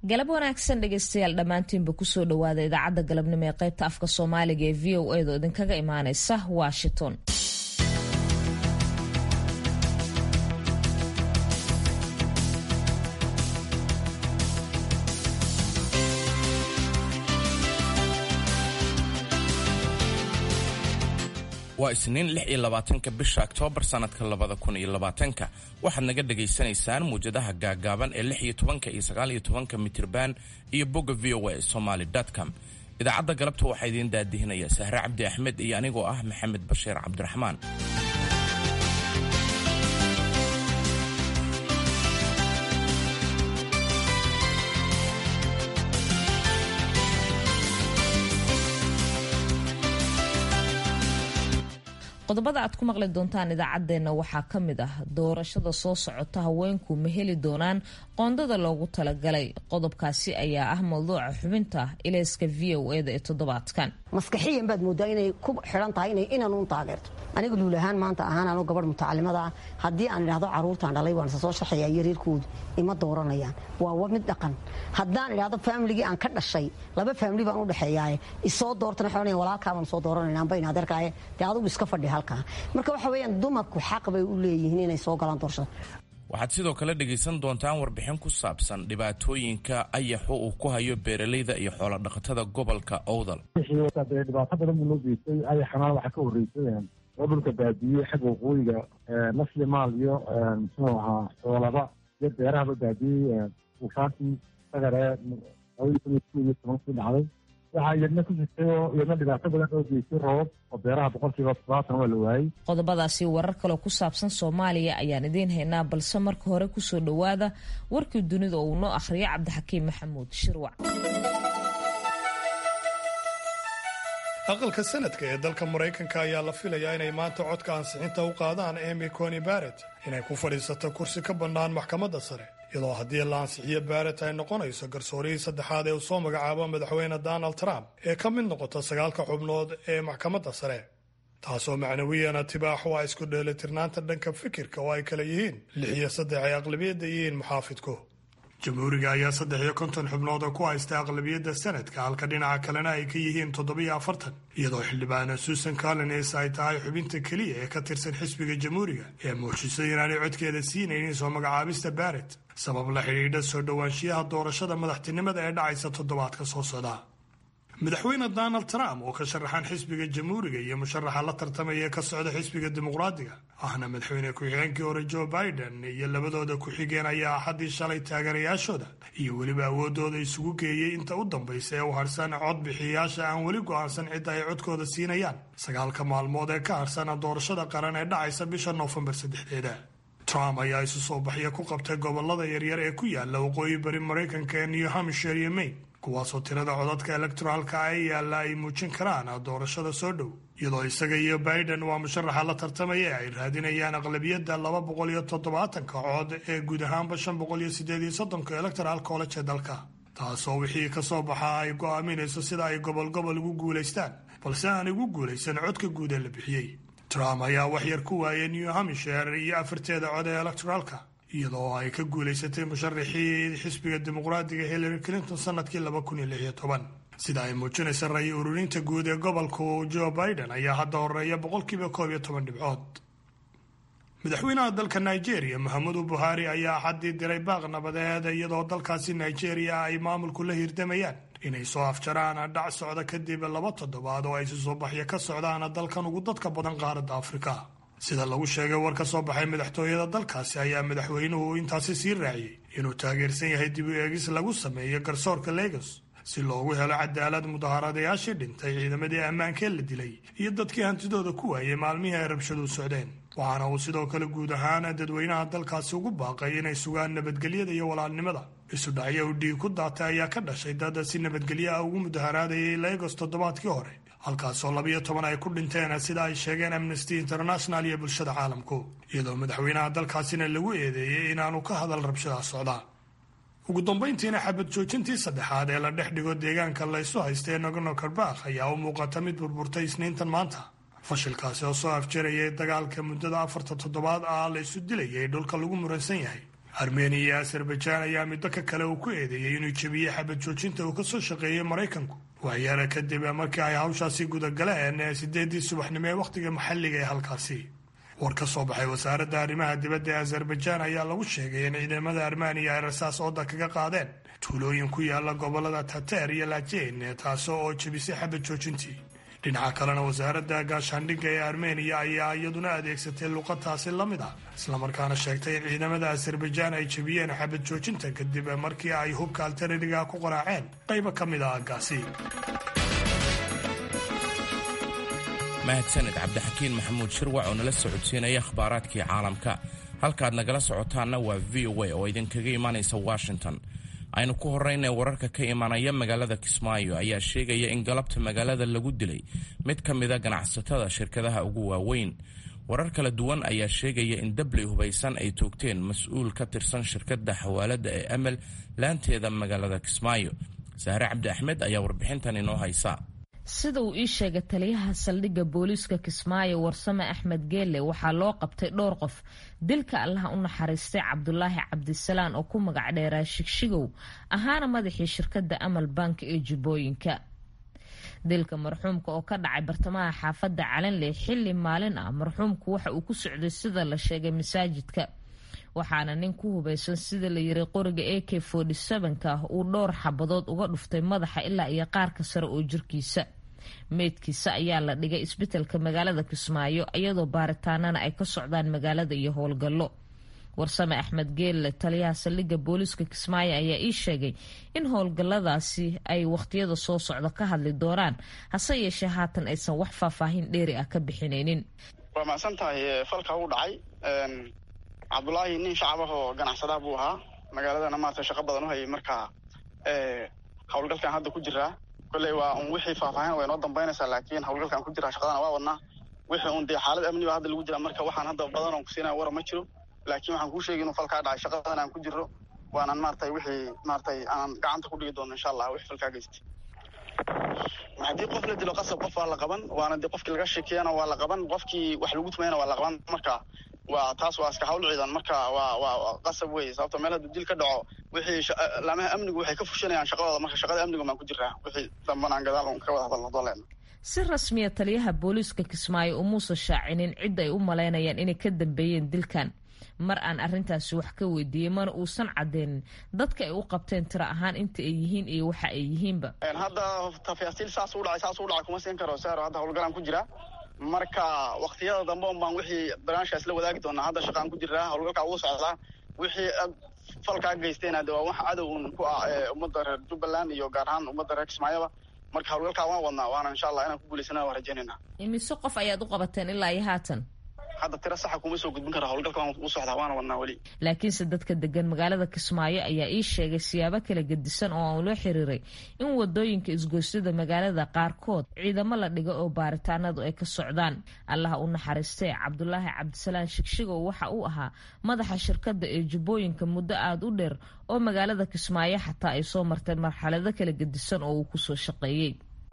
galab wanaagsan dhegeystayaal dhammaantiinba kusoo dhowaada idaacadda galabnimo ee qaybta afka soomaaliga ee v o edo idinkaga imaaneysa washington waa isniin lix iyo labaatanka bisha oktoobar sannadka labada kun iyo labaatanka waxaad naga dhagaysanaysaan muwjadaha gaagaaban ee lix iyo tobanka iyo sagaal iyo tobanka mitirban iyo bogga v o a somaly com idaacadda galabta waxaa idiin daadihinaya sahre cabdi axmed iyo anigoo ah maxamed bashiir cabdiraxmaan qodobada aad ku maqli doontaan idaacaddeenna waxaa ka mid ah doorashada soo socota haweenku ma heli doonaan qoondada loogu talagalay qodobkaasi ayaa ah mawduuca xubinta ilayska v o eda ee toddobaadkan maskaxiyan baad moodaa inay ku xiran tahay inay inanuun taageerto aniga luul ahaan maanta ahaan anu gabadh mutacalimada ah haddii aan idhahdo caruurtaan dhalay waan isa soo sharxayaa iyo reerkoodu ima dooranayaan waa mid dhaqan haddaan idhahdo faamiligii aan ka dhashay laba faamili baan u dhexeeyaaye isoo doortana waxay walaalkaabaan soo dooranayna amba in adeerkaaye dee adugu iska fadhi halkaa marka waxa weeyaan dumarku xaq bay u leeyihiin inay soo galaan doorashada waxaad sidoo kale dhegaysan doontaan warbixin ku saabsan dhibaatooyinka ayaxu uu ku hayo beeralayda iyo xoolodhaqatada gobolka owdal dhibaato badan buu loo geystay ayaxana waxaa ka horreysay oo dhulka baabiyey xagga waqooyiga nasli maal iyo muxuu ahaa xoolaba iyo beerahaba baabiyey ufaantii sagare labadii kun iyo sideed iyo tobankii dhacday waxaa iyadna ku jirtay oo iyadna dhibaato badan oo geystay roobab oo beeraha boqolkiiba todobaatan waa la waayey qodobadaasi warar kaloo ku saabsan soomaaliya ayaan idiin haynaa balse marka hore kusoo dhowaada warkii dunida oo uu noo akhriyo cabdixakiim maxamuud shirwac aqalka sanadka ee dalka maraykanka ayaa la filayaa inay maanta codka ansixinta u qaadaan emy coni barrett inay ku fadhiisato kursi ka bannaan maxkamadda sare iyadoo haddii la ansixiyo barrett ay noqonayso garsoorihii saddexaad ee uu soo magacaabo madaxweyne donald trump ee ka mid noqota sagaalka xubnood ee maxkamadda sare taasoo macnawiyana tibaax waa isku dheelitirnaanta dhanka fikirka oo ay kala yihiin lix iyo saddex ay aqlabiyadda yihiin muxaafidku jamhuuriga ayaa saddex iyo konton xubnood oo ku haysta aqlabiyadda sanadka halka dhinaca kalena ay ka yihiin toddobiyo afartan iyadoo xildhibaana susan collins ay tahay xubinta keliya ee ka tirsan xisbiga jamhuuriga ee muujisay inaanay codkeeda siinaynin soo magacaabista barrett sabab la xidhiidha soo dhowaanshiyaha doorashada madaxtinimada ee dhacaysa toddobaadka soo socda madaxweyne donald trump oo ka sharaxan xisbiga jamhuuriga iyo musharaxa la tartamaya ee ka socda xisbiga dimuqraadiga ahna madaxweyne ku-xigeenkii hore joe biden iyo labadooda ku-xigeen ayaa axaddii shalay taageerayaashooda iyo weliba awoodooda isugu geeyey inta u dambaysa ee u harsan codbixiyayaasha aan weli go'aansan cidda ay codkooda siinayaan sagaalka maalmood ee ka harsana doorashada qaran ee dhacaysa bisha noofembar saddexdeeda trump ayaa isu soo baxya ku qabtay gobolada yaryar ee ku yaala waqooyi bari maraykanka ee new hampshire iyo maine kuwaasoo tirada codadka elektoraalka ay yaalla ay muujin karaan doorashada soo dhow iyadoo isaga iyo biden waa musharaxa la tartamaya ay raadinayaan aqlabiyadda laba boqol iyo toddobaatanka cod ee guud ahaanba shan boqol iyo sideed iyo soddonka electoral college ee dalka taasoo wixii ka soo baxa ay go'aaminayso sida ay gobol gobol ugu guulaystaan balse aan igu guulaysan codka guud ee la bixiyey trump ayaa waxyar ku waayay new hampshire iyo afarteeda cod ee electoraalka iyadoo ay ka guulaysatay musharaxii xisbiga dimuqraadiga hillary clinton sanadkii laba kun iyo lix iyo toban sida ay muujinaysa ray ururinta guud ee gobolku joe biden ayaa hadda horeeya boqolkiiba koob iyo toban dhibcood madaxweynaha dalka nigeria mahamudu buhari ayaa axaddii diray baaq nabadeed iyadoo dalkaasi nigeria ay maamulku la hirdamayaan inay soo afjaraan dhac socda kadib laba toddobaad oo ay si soo baxya ka socdaan dalkan ugu dadka badan qaaradda afrika sida lagu sheegay war ka soo baxay madaxtooyada dalkaasi ayaa madaxweynuhu intaasi sii raaciyey inuu taageersan yahay dib u eegis lagu sameeyo garsoorka legos si loogu helo cadaalad mudaharadayaashii dhintay ciidamadii ammaankee la dilay iyo dadkii hantidooda ku waayay maalmihii ay rabshadu socdeen waxaana uu sidoo kale guud ahaan dadweynaha dalkaasi ugu baaqay inay sugaan nabadgelyada iyo walaalnimada isu dhacyo u dhiig ku daatay ayaa ka dhashay dad si nabadgelyo ah ugu mudaharaadayay legos toddobaadkii hore halkaasoo labiyo toban ay ku dhinteen sida ay sheegeen amnesty international iyo bulshada caalamku iyadoo madaxweynaha dalkaasina lagu eedeeyey inaanu ka hadal rabshadaha socdaa ugu dambayntiina xabad joojintii saddexaad ee la dhex dhigo deegaanka laysu haysta ee nagorno karbakh ayaa u muuqata mid burburtay isniintan maanta fashilkaasi oo soo afjarayay dagaalka muddada afarta toddobaad ah la isu dilayay dhulka lagu muransan yahay armeniya iyo azerbajaan ayaa middo ka kale uu ku eedeeyey inuu jebiyey xabad joojinta uu kasoo shaqeeyey maraykanku waxyaala kadib markii ay hawshaasi gudagaleen sideedii subaxnimo ee wakhtiga maxalliga ee halkaasi war ka soo baxay wasaaradda arrimaha dibadda ee azerbaijaan ayaa lagu sheegay in ciidamada armeniya ay rasaas ooda kaga qaadeen tuulooyin ku yaala gobolada tateer iyo laajeyn taasoo oo jebisay xabad joojintii dhinaca kalena wasaaradda gaashaandhigga ee armeniya ayaa iyaduna adeegsatay luqadtaasi la mid ah islamarkaana sheegtay in ciidamada azerbaijaan ay jebiyeen xabad joojinta kadib markii ay hubka altarariga ku qaraaceen qaybo ka mid ah aggaasi mahadsaned cabdixakiin maxamuud shirwac oo nala socodsiinaya akhbaaraadkii caalamka halkaad nagala socotaanna waa v o a oo idinkaga imaanaysa washington aynu ku horraynay wararka ka imanaya magaalada kismaayo ayaa sheegaya in galabta magaalada lagu dilay mid ka mida ganacsatada shirkadaha ugu waaweyn warar kala duwan ayaa sheegaya in dabley hubaysan ay toogteen mas-uul ka tirsan shirkadda xawaaladda ee amel laanteeda magaalada kismaayo sahre cabdi axmed ayaa warbixintan inoo haysa sida uu ii sheegay taliyaha saldhigga booliiska kismaayo warsame axmed geelle waxaa loo qabtay dhowr qof dilka allaha u naxariistay cabdulaahi cabdisalaan oo ku magac dheeraa shigshigow ahaana madaxii shirkadda amal bank ee jubbooyinka dilka marxuumka oo ka dhacay bartamaha xaafadda calanley xilli maalin ah marxuumku waxa uu ku socday sida la sheegay masaajidka waxaana nin ku hubaysan sida la yiri qoriga a k ka ah uu dhowr xabadood uga dhuftay madaxa ilaa iyo qaarka sare oo jirkiisa meydkiisa ayaa la dhigay isbitaalka magaalada kismaayo iyadoo baaritaanana ay ka socdaan magaalada iyo howlgallo warsame axmed geelle taliyaha saldhigga booliiska kismaayo ayaa ii sheegay in howlgalladaasi ay wakhtiyada soo socda ka hadli doonaan hase yeeshee haatan aysan wax faahfaahin dheeri ah ka bixinaynin waa macsan tahay falka u dhacay cabdulaahi nin shacab ah oo ganacsadaha buu ahaa magaaladana maarata shaqo badan u hayay marka howlgalkan hadda ku jiraa kolley waa un wixii faahfaahin way noo dambaynaysaa laakiin howlgalkan ku jiraa shaqadana waa wadnaa wixii un dee xaalad amni baa hadda lagu jiraa marka waxaan hadda badan oon kusiinaya wara ma jiro laakiin waxaan kuu sheegay inuu falkaa dhacay shaqadan aan ku jirro waanan maaratay wixii maaratay aan gacanta ku dhigi doono insha allah wixii falkaa geystay haddii qof la dilo qasab qof waa la qaban waana dee qofkii laga sheekeyana waa la qaban qofkii wax lagu tumayana waa la qaban marka waa taas waa iska hawl ciidan marka waa waa qasab wey sababto meel hadduu dil ka dhaco wixii laamaha amnigu waxay ka fushanayaan shaqadooda marka shaqada amnigu baan ku jiraa wixii damban aan gadaal un ka wada hadalno doleena si rasmiya taliyaha booliiska kismaayo umuusan shaacinin cidda ay u malaynayaan inay ka dambeeyeen dilkan mar aan arrintaasi wax ka weydiiyey mana uusan cadeenin dadka ay u qabteen tiro ahaan inta ay yihiin iyo waxa ay yihiinba hadda tafaasiil saas u dhacay saas u dhacay kuma siin karo saaro hadda howlgalaan ku jiraa marka waktiyada dambe un baan wixii barnaamijkaas la wadaagi doonaa hadda shaqaan ku jiraa howlgalkaa ugu socdaa wixii falkaa geystayna de waa wax cadow un ku ah ummadda reer jubbaland iyo gaar ahaan ummadda reer kismaayaba marka howlgalkaa waan wadnaa waana insha allah inaan ku guulaysana waan rajaynayna imise qof ayaad u qabateen ilaa iyo haatan hadda tiro saxa kuma soo gudbin kara howlgalka waan u socdaa waana wadnaa weli laakiinse dadka degan magaalada kismaayo ayaa ii sheegay siyaabo kala gedisan oo aan loo xiriiray in wadooyinka isgoysyada magaalada qaarkood ciidamo la dhigo oo baaritaanadu ay ka socdaan allaha u naxariistee cabdulaahi cabdisalaan shigshigow waxa uu ahaa madaxa shirkadda ee jubbooyinka muddo aada u dheer oo magaalada kismaayo xataa ay soo marteen marxalado kala gedisan oo uu kusoo shaqeeyey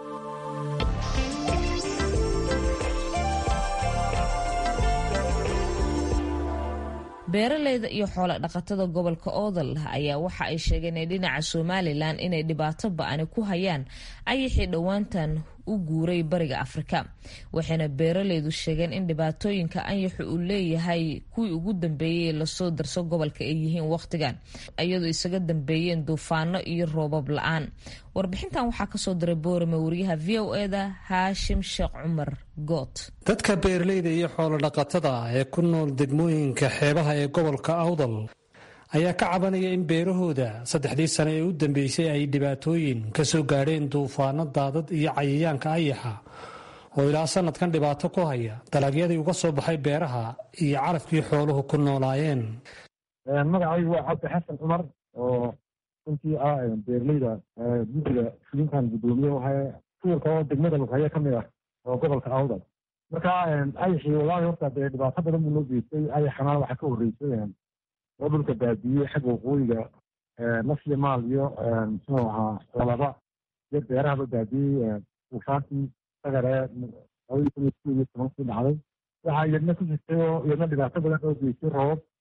beeraleyda iyo xoolo dhaqatada gobolka oodal ayaa waxa ay sheegeen ee dhinaca somalilan inay dhibaato ba-ani ku hayaan ayaxii dhowaantan u guuray bariga afrika waxayna beeraleydu sheegeen in dhibaatooyinka anyaxu uu leeyahay kuwii ugu dambeeyey lasoo darso gobolka ay yihiin wakhtigan iyadoo isaga dambeeyeen duufaano iyo roobab la-aan warbixintan waxaa kasoo diray boorame wariyaha v o eda haashim sheekh cumar goot dadka beeraleyda iyo xoolodhaqatada ah ee ku nool degmooyinka xeebaha ee gobolka awdal ayaa ka cabanaya in beerahooda saddexdii sane ee u dambeysay ay dhibaatooyin ka soo gaadheen duufaano daadad iyo cayayaanka ayaxa oo ilaa sanadkan dhibaato ku haya dalagyadii uga soo baxay beeraha iyo calafkii xooluhu ku noolaayeen magacaygu waa cabdi xasan cumar oo runtii ah beeraleyda guddiga fulinkan guddoomiye wahay tuurka oo degmada lughaye ka mid ah oo gobolka awdal marka ayaxii wallaahi horta dee dhibaato badan buu noo geystay ayaxana waxaa ka horreysay oo dhulka baadiyey xagga waqooyiga nasli maal iyo muxuu ahaa xoolaba iyo beerahaba baadiyey ufaantii sagare labadii kun iyo sideed iyo tobankii dhacday waxaa iyadna ku jirtay oo iyadna dhibaato badan oo geystay roobab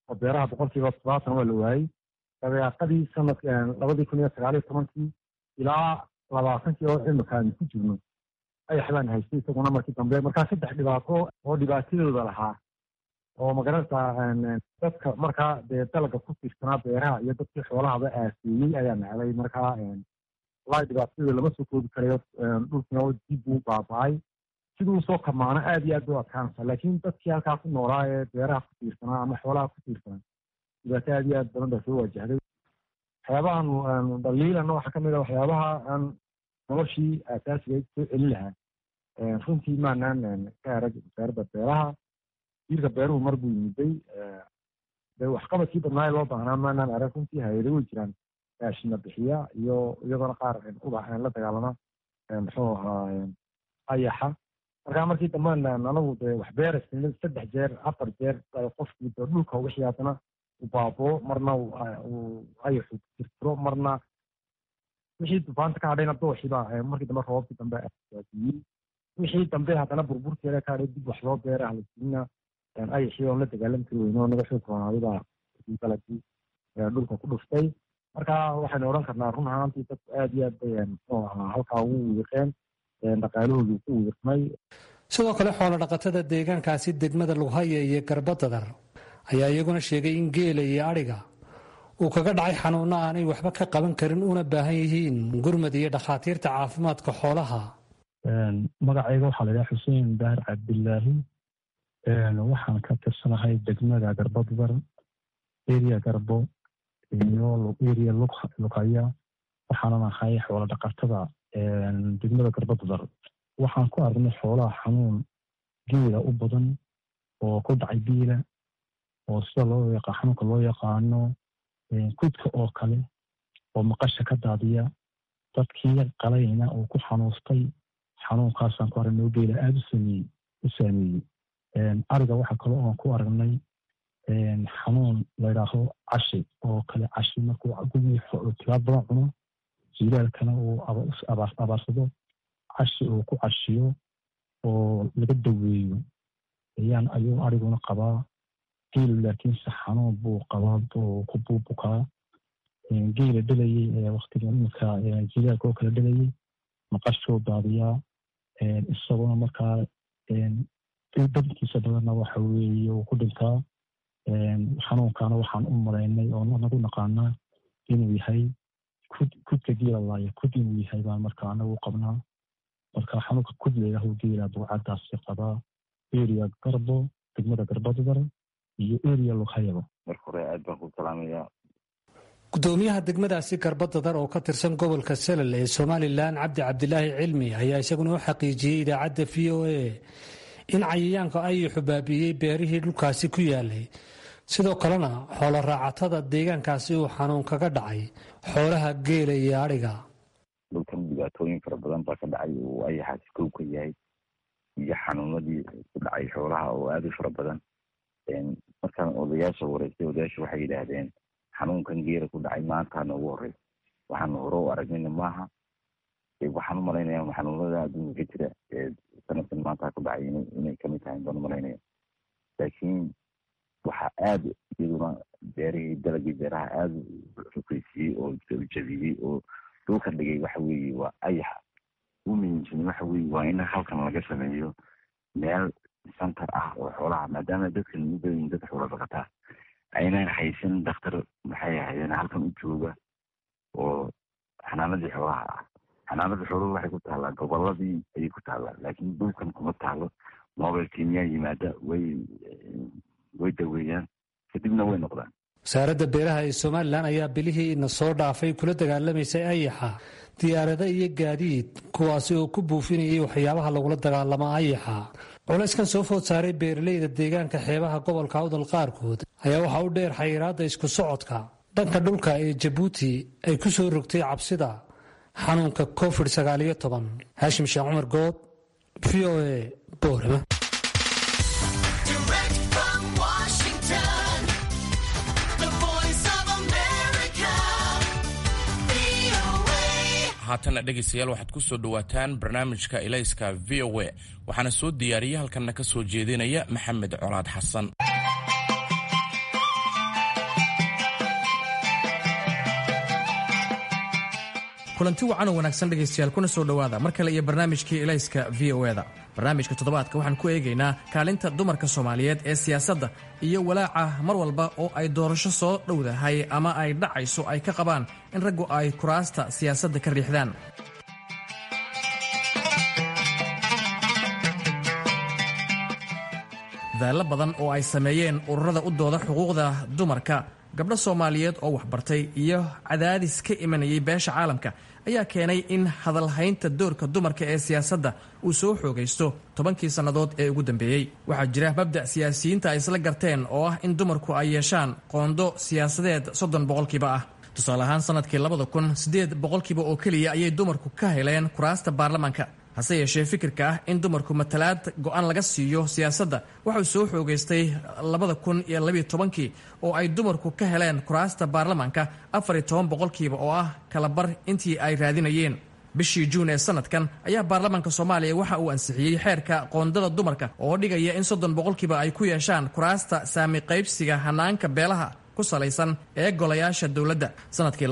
oo beeraha boqolkiiba todobaatan waa la waayey dabeeqadii sanad labadii kun iyo sagaal iyo tobankii ilaa labaatankii oo imika aynu ku jirno ayax baan haystay isaguna markii dambe markaa saddex dhibaato oo dhibaatadooda lahaa oo magarata dadka markaa dee dalaga ku tiirsanaa beeraha iyo dadkii xoolahaba aaseeyey ayaa nacday markaa walahi dhibaatadooda lama soo koobi karayo dhulkina dib uu baaba-ay siduu soo kamaano aada iyo aad u adkaanaysa laakiin dadkii halkaa ku noolaa ee beeraha ku tiirsanaa ama xoolaha ku tiirsanaa dhibaato aada iyo aad badan baa soo wajahday waxyaabahan dhaliilana waxaa kamid a waxyaabaha aan noloshii aasaasiga soo celin lahaa runtii maanaan ka arag wasaaradda beeraha jiirka beeruhu mar buu yimiday de waxqabadkii badnaaye loo baahnaa maanaan arag runtii hay-ado way jiraan raashina bixiya iyo iyadoona qaar ubax la dagaalama muxuu ahaa ayaxa markaa markii dambe anagu de wax beeraysa saddex jeer afar jeer qofkii de dhulka wixii haddana u baaboo marna ayaxu tirtiro marna wixii dufaanta ka hadhayna dooxiba markii dambe roobkii dambe aadiyey wixii dambe haddana burburkeeda ka hadhay dib wax loo beera halasiina ayaxii oon la dagaalami kari weyne oo naga xoog ronaadibaa dalagii dhulka ku dhuftay marka waxaynu odhan karnaa run ahaantii dadku aada iyo aad bay muxuu ahaa halkaa ugu wiiqeen dhaqaalahoodu ku wiiqmay sidoo kale xoolo dhaqatada deegaankaasi degmada lughaya iyo garbadadar ayaa iyaguna sheegay in geela iyo adhiga uu kaga dhacay xanuuno aanay waxba ka qaban karin una baahan yihiin gurmad iyo dhakhaatiirta caafimaadka xoolaha magacayga waxaa laydhaha xuseen daahir cabdilaahi waxaan ka tirsanahay degmada garbadadar eria garbo iyo eria lughaya waxaanan ahay xoolo dhaqatada degmada garbadadar waxaan ku aragnay xoolaha xanuun geela u badan oo ku dhacay biila oo sida loo yaqa xanuunka loo yaqaano kudka oo kale oo maqasha ka daadiya dadkii qalayna oo ku xanuustay xanuunkaasaan ku aragnay oo geela aada u saameeyey ariga waxa kale oon ku aragnay xanuun layidhaaho cashi oo kale cashi markuu gugii tilaab badan cuno jilaalkana uu abaarsado cashi uu ku cashiyo oo laga daweeyo ayaan ayuu ariguna qabaa geelu laakiinse xanuun buu qabaa ku buubukaa geela dhalayey ee waktiga imika jilaalka oo kale dhalayey maqashuu daadiyaa isaguna markaa dadkiisa badanna waxa weeye uu ku dhintaa xanuunkana waxaan u malaynay oo nagu naqaanaa inuu yahay kudka geela laaya kud inuu yahay baan marka anagu qabnaa marka xanuunka kud layidhaaho geela buucadaasi qabaa eria garbo degmada garbadadar iyo eria lughayaba marka hore aad baan ku salaamayaa gudoomiyaha degmadaasi garbadadar oo ka tirsan gobolka selal ee somalilan cabdi cabdilaahi cilmi ayaa isaguna u xaqiijiyey idaacadda v o a in cayayaanka ayaxu baabi'iyey beerihii dhulkaasi ku yaalay sidoo kalena xoolo raacatada deegaankaasi uu xanuun kaga dhacay xoolaha geela iyo adhiga dhulkan dhibaatooyin fara badan baa ka dhacay uu ayaxaasi kow ka yahay iyo xanuunadii ku dhacay xoolaha oo aada u fara badan markaan odayaasha wareystay odayaasha waxay yidhaahdeen xanuunkan geela ku dhacay maantaana ugu horey waxaanu hore u aragnayna maaha waxaan u malaynaya xanuunada adduunka ka jira sanadkan maanta ku dhacay inay kamid tahay baan u malaynaya laakiin waxaa aada iyaduna beerihii dalagii beeraha aada xukeysiiyey oo jabiyey oo dhulka dhigay waxa weeye waa ayaxa u muhiimsan waxa weye waa in halkan laga sameeyo meel center ah oo xoolaha maadaama dadkan u badan dad xoola dhaqataa aynan haysan daktar maxay ahaydeen halkan u jooga oo xanaanadii xoolaha ah xanaanada xooluhu waxay ku taallaa goboladii ayay ku taallaa laakiin dhulkan kuma taalo mobile kimiyaa yimaada way way daweeyaan kadibna way noqdaan wasaaradda beeraha ee somalilan ayaa bilihii ina soo dhaafay kula dagaalamaysay ayaxa diyaarado iyo gaadiid kuwaasi oo ku buufinayay waxyaabaha lagula dagaalamo ayaxa culayskan soo food saaray beeralayda deegaanka xeebaha gobolka awdal qaarkood ayaa waxaa u dheer xayiraadda isku socodka dhanka dhulka ee jabuuti ay ku soo rogtay cabsida xanuunka covid sagaaliyo toban haashim sheekh cumar good v o a boorama haatana dhegaystayaal waxaad ku soo dhowaataan barnaamijka ilayska v o a waxaana soo diyaariyey halkanna ka soo jeedinaya maxamed colaad xasan kulanti wacan oo wanaagsan dhegaystayaal kuna soo dhowaada mar kale iyo barnaamijkii elayska v o eda barnaamijka toddobaadka waxaan ku eegaynaa kaalinta dumarka soomaaliyeed ee siyaasadda iyo walaaca mar walba oo ay doorasho soo dhowdahay ama ay dhacayso ay ka qabaan in raggu ay kuraasta siyaasadda ka riixdaan daallo badan oo ay sameeyeen ururada u dooda xuquuqda dumarka gabdho soomaaliyeed oo waxbartay iyo cadaadis ka imanayay beesha caalamka ayaa keenay in hadalhaynta doorka dumarka ee siyaasadda uu soo xoogaysto tobankii sannadood ee ugu dambeeyey waxaa jira mabda' siyaasiyiinta ay isla garteen oo ah in dumarku ay yeeshaan qoondo siyaasadeed soddon boqolkiiba ah tusaale ahaan sannadkii labada kun siddeed boqolkiiba oo keliya ayay dumarku ka heleen kuraasta baarlamaanka hase yeeshee fikirka ah in dumarku matalaad go-aan laga siiyo siyaasadda waxau soo xoogaystay labada kun iyo labiyo tobankii oo ay dumarku ka heleen kuraasta baarlamaanka afar iyo toban boqolkiiba oo ah kalabar intii ay raadinayeen bishii juun ee sanadkan ayaa baarlamaanka soomaaliya waxa uu ansixiyey xeerka qoondada dumarka oo dhigaya in soddon boqolkiiba ay ku yeeshaan kuraasta saami qaybsiga hanaanka beelaha ku salaysan ee golayaasha dowladda sanadkii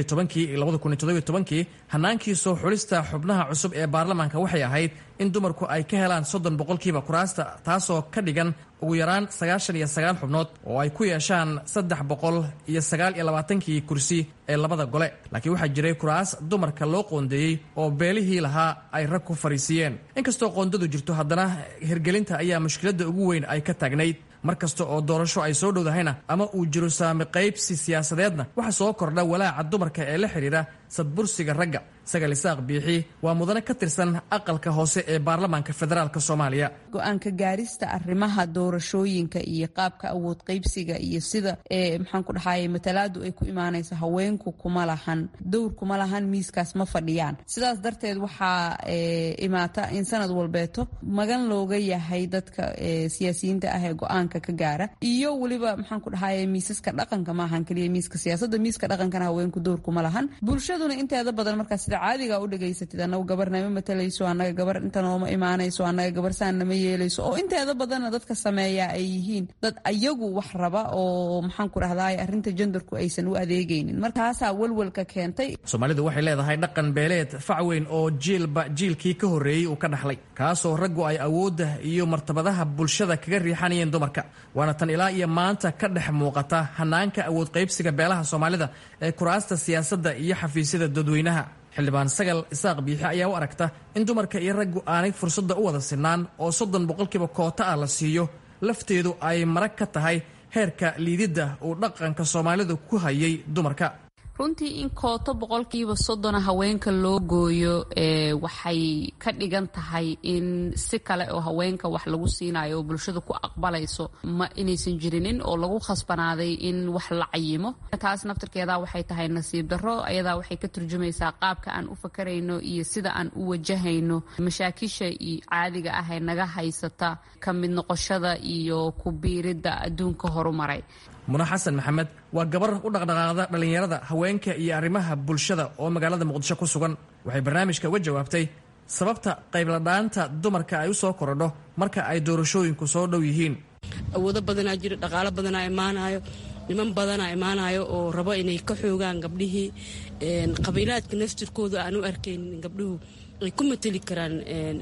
kii hanaankii soo xulista xubnaha cusub ee baarlamaanka waxay ahayd in dumarku ay ka helaan soddon boqolkiiba kuraasta taasoo ka dhigan ugu yaraan sagaashan iyo sagaal xubnood oo ay ku yeeshaan saddex boqol iyo sagaal iyo labaatankii kursi ee labada gole laakiin waxaa jiray kuraas dumarka loo qoondeeyey oo beelihii lahaa ay rag ku fariisiiyeen inkastoo qoondadu jirto haddana hirgelinta ayaa mushkiladda ugu weyn ay ka taagnayd mar kasta oo doorasho ay soo dhowdahayna ama uu jiro saami qaybsi siyaasadeedna waxa soo kordha walaaca dumarka ee la xidhiidha sadbursiga ragga sagal isaaq biixi waa mudane ka tirsan aqalka hoose ee baarlamaanka federaalk soomaaliya go-aanka gaarista arrimaha doorashooyinka iyo qaabka awood qaybsiga iyo sida maxaan ku dhahaye matalaadu ay ku imaanayso haweenku kuma lahan dowr kuma lahan miiskaas ma fadhiyaan sidaas darteed waxaa imaata in sanad walbeeto magan looga yahay dadka siyaasiyiinta ah ee go-aanka ka gaara iyo weliba maxaan ku dhahaye miisaska dhaqanka maahan keliya miiska siyaasadda miiska dhaqankana haweenku dowr kuma lahan bulshaduna inteeda badan markaa sida caadiga u dhegaysatid anagu gabar nama matalayso anaga gabar inta nooma imaanayso anaga gabar saan nama yeelayso oo inteeda badanna dadka sameeya ay yihiin dad ayagu wax raba oo maxaan ku dhahdaay arrinta jendarku aysan u adeegaynin markaasaa walwalka keentay soomaalidu waxay leedahay dhaqan beeleed fac weyn oo jiilba jiilkii ka horreeyey uu ka dhaxlay kaasoo raggu ay awoodda iyo martabadaha bulshada kaga riixanayeen dumarka waana tan ilaa iyo maanta ka dhex muuqata hanaanka awood qaybsiga beelaha soomaalida ee kuraasta siyaasadda iyo xafiisyada dadweynaha xildhibaan sagal isaaq biixi ayaa u aragta in dumarka iyo raggu aanay fursadda u wada sinaan oo soddon boqolkiiba koota ah la siiyo lafteedu ay marag ka tahay heerka liididda uu dhaqanka soomaalidu ku hayay dumarka runtii in kooto boqolkiiba soddona haweenka loo gooyo waxay ka dhigan tahay in si kale oo haweenka wax lagu siinayo oo bulshada ku aqbalayso ma inaysan jirinin oo lagu khasbanaaday in wax la cayimo taas naftirkeeda waxay tahay nasiib darro ayadaa waxay ka turjumaysaa qaabka aan u fakarayno iyo sida aan u wajahayno mashaakisha iyo caadiga ah ee naga haysata ka mid noqoshada iyo ku biiridda adduunka horumaray muna xasan maxamed waa gabar u dhaqdhaqaaqda dhallinyarada haweenka iyo arrimaha bulshada oo magaalada muqdisho ku sugan waxay barnaamijka uga jawaabtay sababta qaybladhaanta dumarka ay u soo korodho marka ay doorashooyinku soo dhow yihiin awoodo badanaa jiro dhaqaalo badanaa imaanayo niman badanaa imaanayo oo rabo inay ka xoogaan gabdhihii qabiilaadka naftirkooda aan u arkaynin gabdhuhu ay ku mateli karaan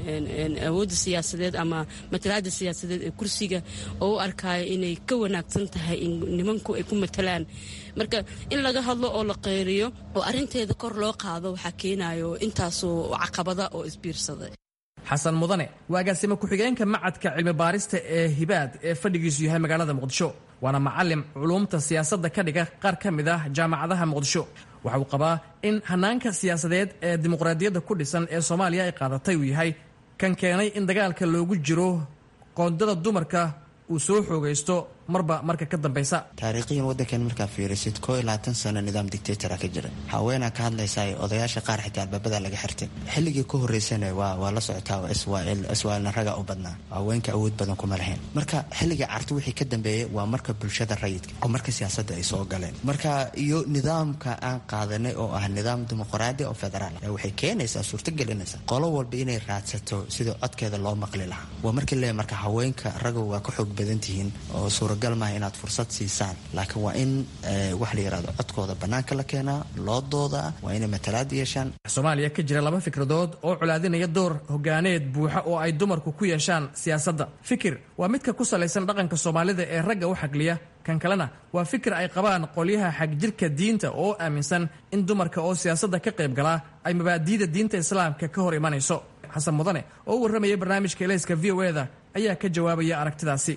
awoodda siyaasadeed ama matalaada siyaasadeed ee kursiga oo u arkaayo inay ka wanaagsan tahay in nimanku ay ku matalaan marka in laga hadlo oo la qeyriyo oo arinteeda kor loo qaado waxaa keenayo intaasoo caqabada oo isbiirsada xasan mudane waa agaasimo ku-xigeenka macadka cilmi baarista ee hibaad ee fadhigiisu yahay magaalada muqdisho waana macalim culuumta siyaasadda ka dhiga qaar ka mid ah jaamacadaha muqdisho waxa uu qabaa in hanaanka siyaasadeed ee dimuqraadiyadda ku dhisan ee soomaaliya ay qaadatay uu yahay kan keenay in dagaalka loogu jiro qoondada dumarka uu soo xoogaysto marba marka ka dambaysa taariikhiyan waddankan markaa fiirisid koo iyo labaatan sano nidaam dictatora ka jira haweenaa ka hadlaysaa odayaasha qaar xitaa albaabada laga xirtay xilligii ka horeysana waa la socotaa iswaalna raga u badnaa haweenka awood badan kuma lahayn marka xilligii carti wixii ka dambeeyey waa marka bulshada rayidka oo marka siyaasadda ay soo galeen marka iyo nidaamka aan qaadanay oo ah nidaam dimuqraadi oo federaal waxay keenaysaa suurtagelinaysaa qolo walba inay raadsato sidii codkeeda loo maqli lahaa waa markii le marka haweenka raga waa ka xoog badan tihiin oo suura suuragal maaha inaad fursad siisaan laakiin waa in wax la yidhahdo codkooda bannaanka la keenaa loo doodaa waa inay matalaad yeeshaan soomaaliya ka jira laba fikradood oo colaadinaya door hogaaneed buuxa oo ay dumarku ku yeeshaan siyaasadda fikir waa midka ku salaysan dhaqanka soomaalida ee ragga u xagliya kan kalena waa fikir ay qabaan qolyaha xagjirka diinta oo aaminsan in dumarka oo siyaasadda ka qayb galaa ay mabaadi'da diinta islaamka ka hor imanayso xasan mudane oo u warramayay barnaamijka elayska v o eda ayaa ka jawaabaya aragtidaasi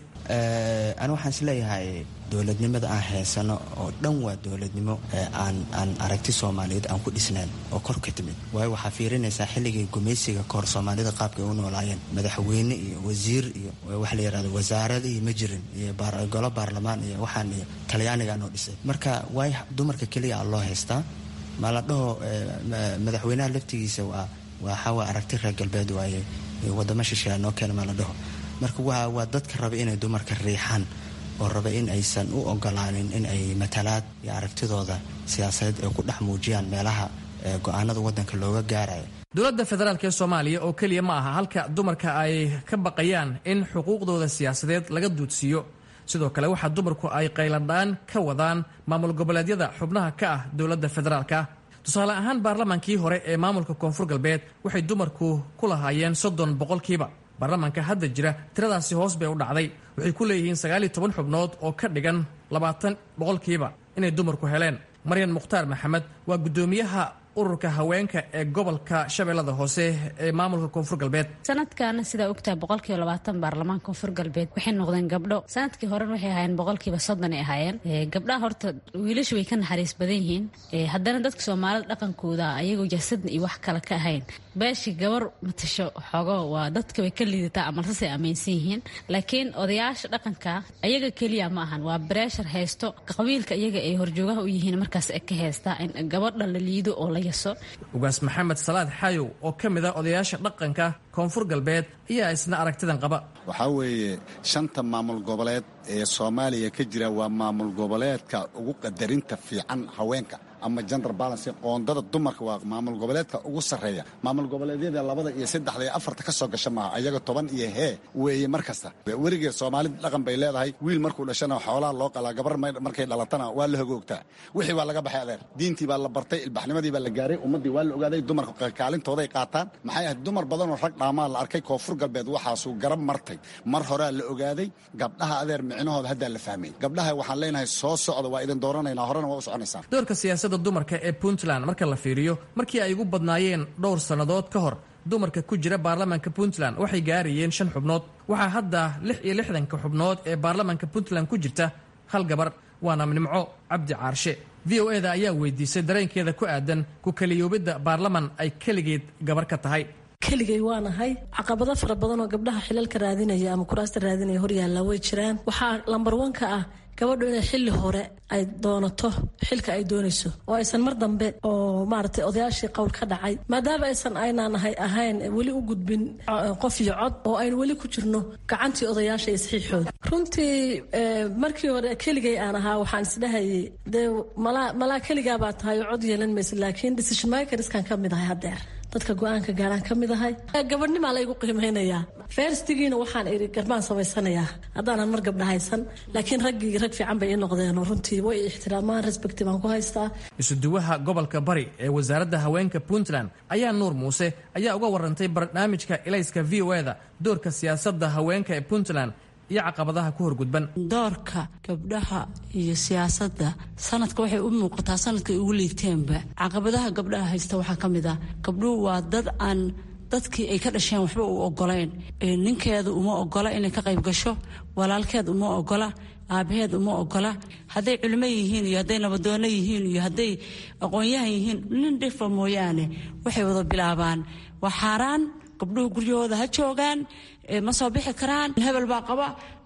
ani waxaan is leeyahay dowladnimada aan haysano oo dhan waa dowladnimo aan aan aragti soomaaliyeed aan ku dhisnayn oo kor ka timid waayo waxaa fiirinaysaa xilligii gumaysiga kahor soomaalida qaabkay u noolaayeen madaxweyne iyo wasiir iyo waxa la yidhahdo wasaaradihii ma jirin iyo golo baarlamaan iyo waxaan iyo talyaaniga noo dhisay marka waay dumarka keliya a loo haystaa ma la dhaho madaxweynaha laftigiisa waa waxaawaa aragti reer galbeed waaye wadamo shisheeya noo keena ma la dhaho marka waa waa dadka raba inay dumarka riixaan oo raba in aysan u ogolaanin in ay matalaad iyo aragtidooda siyaasadeed ay ku dhex muujiyaan meelaha go-aanada waddanka looga gaarayo dowladda federaalk ee soomaaliya oo keliya ma aha halka dumarka ay ka baqayaan in xuquuqdooda siyaasadeed laga duudsiiyo sidoo kale waxaa dumarku ay qayladhaan ka wadaan maamul goboleedyada xubnaha ka ah dowladda federaalka tusaale ahaan baarlamaankii hore ee maamulka koonfur galbeed waxay dumarku ku lahaayeen soddon boqolkiiba baarlamaanka hadda jira tiradaasi hoos bay u dhacday waxay ku leeyihiin sagaal iyo toban xubnood oo ka dhigan labaatan boqolkiiba inay dumarku heleen maryan mukhtaar maxamed waa guddoomiyaha ururka haweenka ee gobolka shabeellada hoose ee maamulka koonfur galbeed sanadkan sidaa ogtahay boqolkiiba labaatan baarlamaanka koonfur galbeed waxay noqdeen gabdho sanadkii horena waxay ahaayeen boqolkiiba soddon ay ahaayeen gabdhaha horta wiilashu way ka naxariis badan yihiin haddana dadka soomaalida dhaqankooda ayagoo jasadna iyo wax kale ka ahayn beeshii gabar matasho xoogo waa dadka way ka liidataa amalsasay aaminsan yihiin laakiin odayaasha dhaqanka ayaga keliya ma ahan waa breshar haysto qabiilka iyaga ay horjoogaha u yihiin markaas ka haystaa in gabadha la liido oo la ugaas maxamed salaad xayow oo ka mid ah odayaasha dhaqanka koonfur galbeed ayaa isna aragtidan qaba waxaa weeye shanta maamul goboleed ee soomaaliya ka jira waa maamul goboleedka ugu qadarinta fiican haweenka ama gender balance qoondada dumarka waa maamul goboleedka ugu sarreeya maamul goboleedyada labada iyo saddexda iyo afarta ka soo gasha maaha ayaga toban iyo hee weeye mar kasta weligeed soomaalida dhaqan bay leedahay wiil markuu dhashana xoolaha loo qalaa gabar markay dhalatana waa la hogoogtaa wixii waa laga baxay adeer diintii baa la bartay ilbaxnimadii baa la gaaray ummaddii waa la ogaaday dumarka kaalintooday qaataan maxay ahayd dumar badanoo rag dhaamaa la arkay koonfur galbeed waxaasuu garab martay mar horaa la ogaaday gabdhaha adeer micnahooda haddaa la fahmay gabdhaha waxaan leenahay soo socda waa idin dooranaynaa horena waa u soconaysaan doorka siyaasadda dumarka ee puntland marka la fiiriyo markii ay ugu badnaayeen dhowr sannadood ka hor dumarka ku jira baarlamaanka puntland waxay gaarayeen shan xubnood waxaa hadda lix iyo lixdanka xubnood ee baarlamaanka puntland ku jirta hal gabar waana nimco cabdi caarshe v o e da ayaa weydiisay dareenkeeda ku aadan ku kaliyoobidda baarlaman ay keligeed gabar ka tahay keligay waanahay caqabado fara badan oo gabdhaha xilalka raadinaya ama kuraasta raadinaya horyaalla way jiraan waxaa lambar wanka ah gabadhu inay xilli hore ay doonato xilka ay doonayso oo aysan mar dambe oo maaragtay odayaashii qowl ka dhacay maadaama aysan aynaanahay ahayn weli u gudbin qof iyo cod oo aynu weli ku jirno gacantii odayaasha iyo saxiixooda runtii markii hore keligay aan ahaa waxaan isdhahayay dee malaa malaa keligaabaa tahay oo cod yeelan maysa laakiin decision makerskan ka mid ahay haddeer dadka go-aanka gaaraan ka mid ahay gabadhnimaa laygu qiimeynayaa ferstigiina waxaan iri garbaan samaysanayaa haddaanan mar gabdha haysan laakiin raggii rag fiican bay ii noqdeenoo runtii way ixtiraamaan respecti baan ku haystaa isuduwaha gobolka bari ee wasaaradda haweenka puntland ayaa nuur muuse ayaa uga warantay barnaamijka ilayska v o eda doorka siyaasadda haweenka ee puntland iyo caqabadaha ku horgudban doorka gabdhaha iyo siyaasadda sanadka waxay u muuqataa sanadkay ugu liigteenba caqabadaha gabdhaha haysta waxaa ka mid ah gabdhuhu waa dad aan dadkii ay ka dhasheen waxba u ogolayn ninkeedu uma ogola inay ka qayb gasho walaalkeed uma ogola aabaheed uma ogola hadday culimo yihiin iyo hadday nabadoono yihiin iyo hadday aqoon-yahan yihiin nin dhifa mooyaane waxay wada bilaabaan waa xaaraan gabdhuhu guryahooda ha joogaan ma soo bixi karaan hebel baa qaba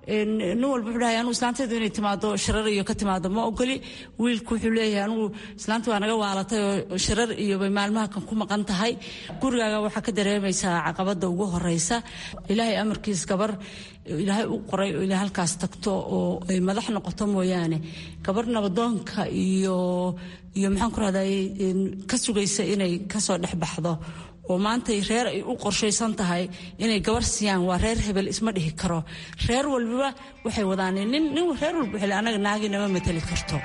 nin walba wuxuu dhahay anugu islaantaydu inay timaado shirar iyo ka timaado ma ogoli wiilku wuxuu leeyahay anugu islaanta waa naga waalatay oo shirar iyo bay maalmaha kan ku maqan tahay gurigaaga waxaa ka dareemaysaa caqabada ugu horeysa ilaahay amarkiis gabar ilaahay u qoray oo ilaa halkaas tagto oo ay madax noqoto mooyaane gabar nabadoonka iyo iyo maxaan ku rahday ka sugaysa inay kasoo dhex baxdo oo maantay reer ay u qorshaysan tahay inay gabar siiyaan waa reer hebel isma dhihi karo reer walbaba waxay wadaan nin nin reer walba xili anaga naagi nama mateli karto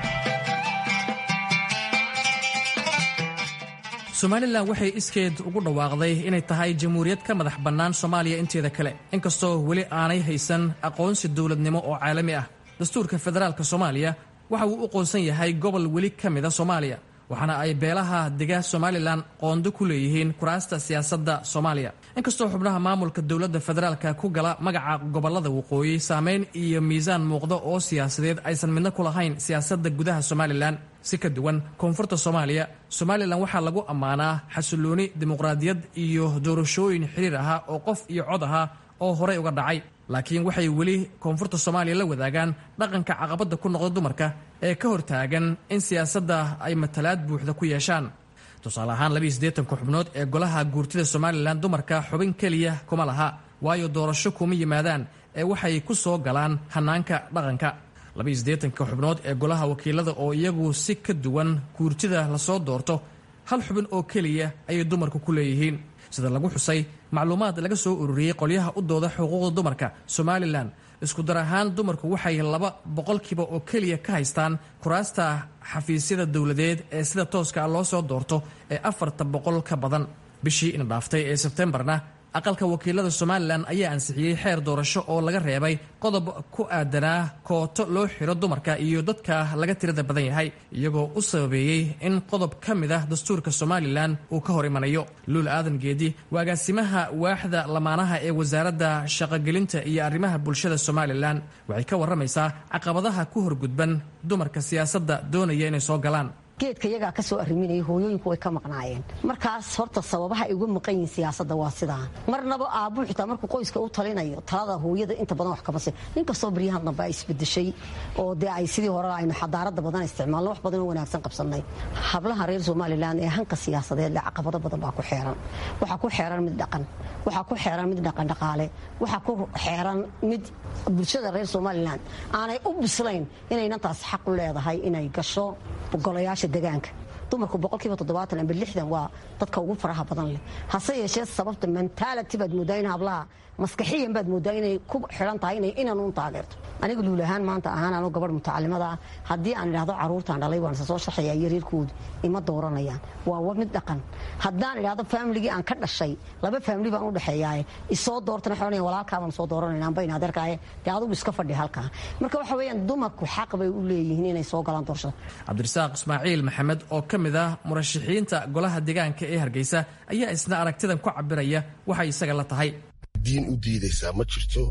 somalilan waxay iskeed ugu dhawaaqday inay tahay jamhuuriyad ka madax bannaan soomaaliya inteeda kale inkastoo weli aanay haysan aqoonsi dowladnimo oo caalami ah dastuurka federaalka soomaaliya waxa uu u qoonsan yahay gobol weli ka mida soomaaliya waxaana ay beelaha dega somalilan qoondo ku leeyihiin kuraasta siyaasadda soomaaliya inkastoo xubnaha maamulka dowladda federaalka ku gala magaca gobolada waqooyi saameyn iyo miisaan muuqda oo siyaasadeed aysan midna ku lahayn siyaasadda gudaha somalilan si ka duwan koonfurta soomaaliya somalilan waxaa lagu ammaanaa xasilooni dimuqraadiyad iyo doorashooyin xiriir ahaa oo qof iyo cod ahaa oo horey uga dhacay laakiin waxay weli koonfurta soomaaliya la wadaagaan dhaqanka caqabadda ku noqda dumarka ee ka hortaagan in siyaasadda ay matalaad buuxda ku yeeshaan tusaale ahaan labiiyo siddeetanka xubnood ee golaha guurtida somalilan dumarka xubin keliya kuma laha waayo doorasho kuma yimaadaan ee waxay ku soo galaan hannaanka dhaqanka labiiyo siddeetanka xubnood ee golaha wakiilada oo iyagu si ka duwan guurtida lasoo doorto hal xubin oo keliya ayay dumarku ku leeyihiin sida lagu xusay macluumaad laga soo ururiyey qolyaha u dooda xuquuqda dumarka somalilan isku dar ahaan dumarku waxay laba boqolkiiba oo keliya ka haystaan kuraasta xafiisyada dowladeed ee sida tooska loo soo doorto ee afarta boqol ka badan bishii ina dhaaftay ee sebtembarna aqalka wakiilada somalilan ayaa ansixiyey xeer doorasho oo laga reebay qodob ku aadanaa kooto loo xiro dumarka iyo dadka laga tirada badan yahay iyagoo u sababeeyey in qodob ka mid ah dastuurka somalilan uu ka hor imanayo luul aadan geedi waa agaasimaha waaxda lamaanaha ee wasaaradda shaqogelinta iyo arrimaha bulshada somalilan waxay ka warramaysaa caqabadaha ku horgudban dumarka siyaasadda doonaya inay soo galaan geedka iyagaa ka soo arriminaya hooyooyinku way ka maqnaayeen markaas horta sababaha ay uga maqan yihiin siyaasadda waa sidaa marnaba aabbu xitaa markuu qoyska u talinayo talada hooyada inta badan wax kama si inkastoo baryahan dambe ay isbedeshay oo dee ay sidii hore aynu xadaarada badan isticmaalno wax badan oo wanaagsan qabsannay hablaha reer somalilan ee hanka siyaasadeed le caqabado badan baa ku xeeran waxaa ku xeeran mid dhaqan waxaa ku xeeran mid dhaqandhaqaale waxaa ku xeeran mid bulshada reer somalilan aanay u bislayn inaynan taas xaq u leedahay inay gasho golayaasha degaanka dumarku boqolkiiba toddobaatan amba lixdan waa dadka ugu faraha badan leh hase yeeshee sababta mentality baad moodaa in hablaha maskaxiyan baad moodaa inay ku xiran tahay inay inanuun taageerto aniga luulahaan maanta ahaan anuu gabadh mutacalimada ah haddii aan idhahdo caruurtaan dhalay waan soo shaxaya yareerkoodu ima dooranayaan waa mid dhaqan haddaan idhahdo faamiligii aan ka dhashay laba faamili baan u dhexeeyaaye isoo doortana waxay walaalkaabaan soo dooranayna amba in adeerkaaye dee adugu iska fadhi halkaa marka waxa weeyaan dumarku xaq bay u leeyihiin inay soo galaan doorashada cabdirasaaq ismaaciil maxamed oo ka mid ah murashaxiinta golaha deegaanka ee hargeysa ayaa isna aragtidan ku cabiraya waxay isaga la tahay diin u diidaysaa ma jirto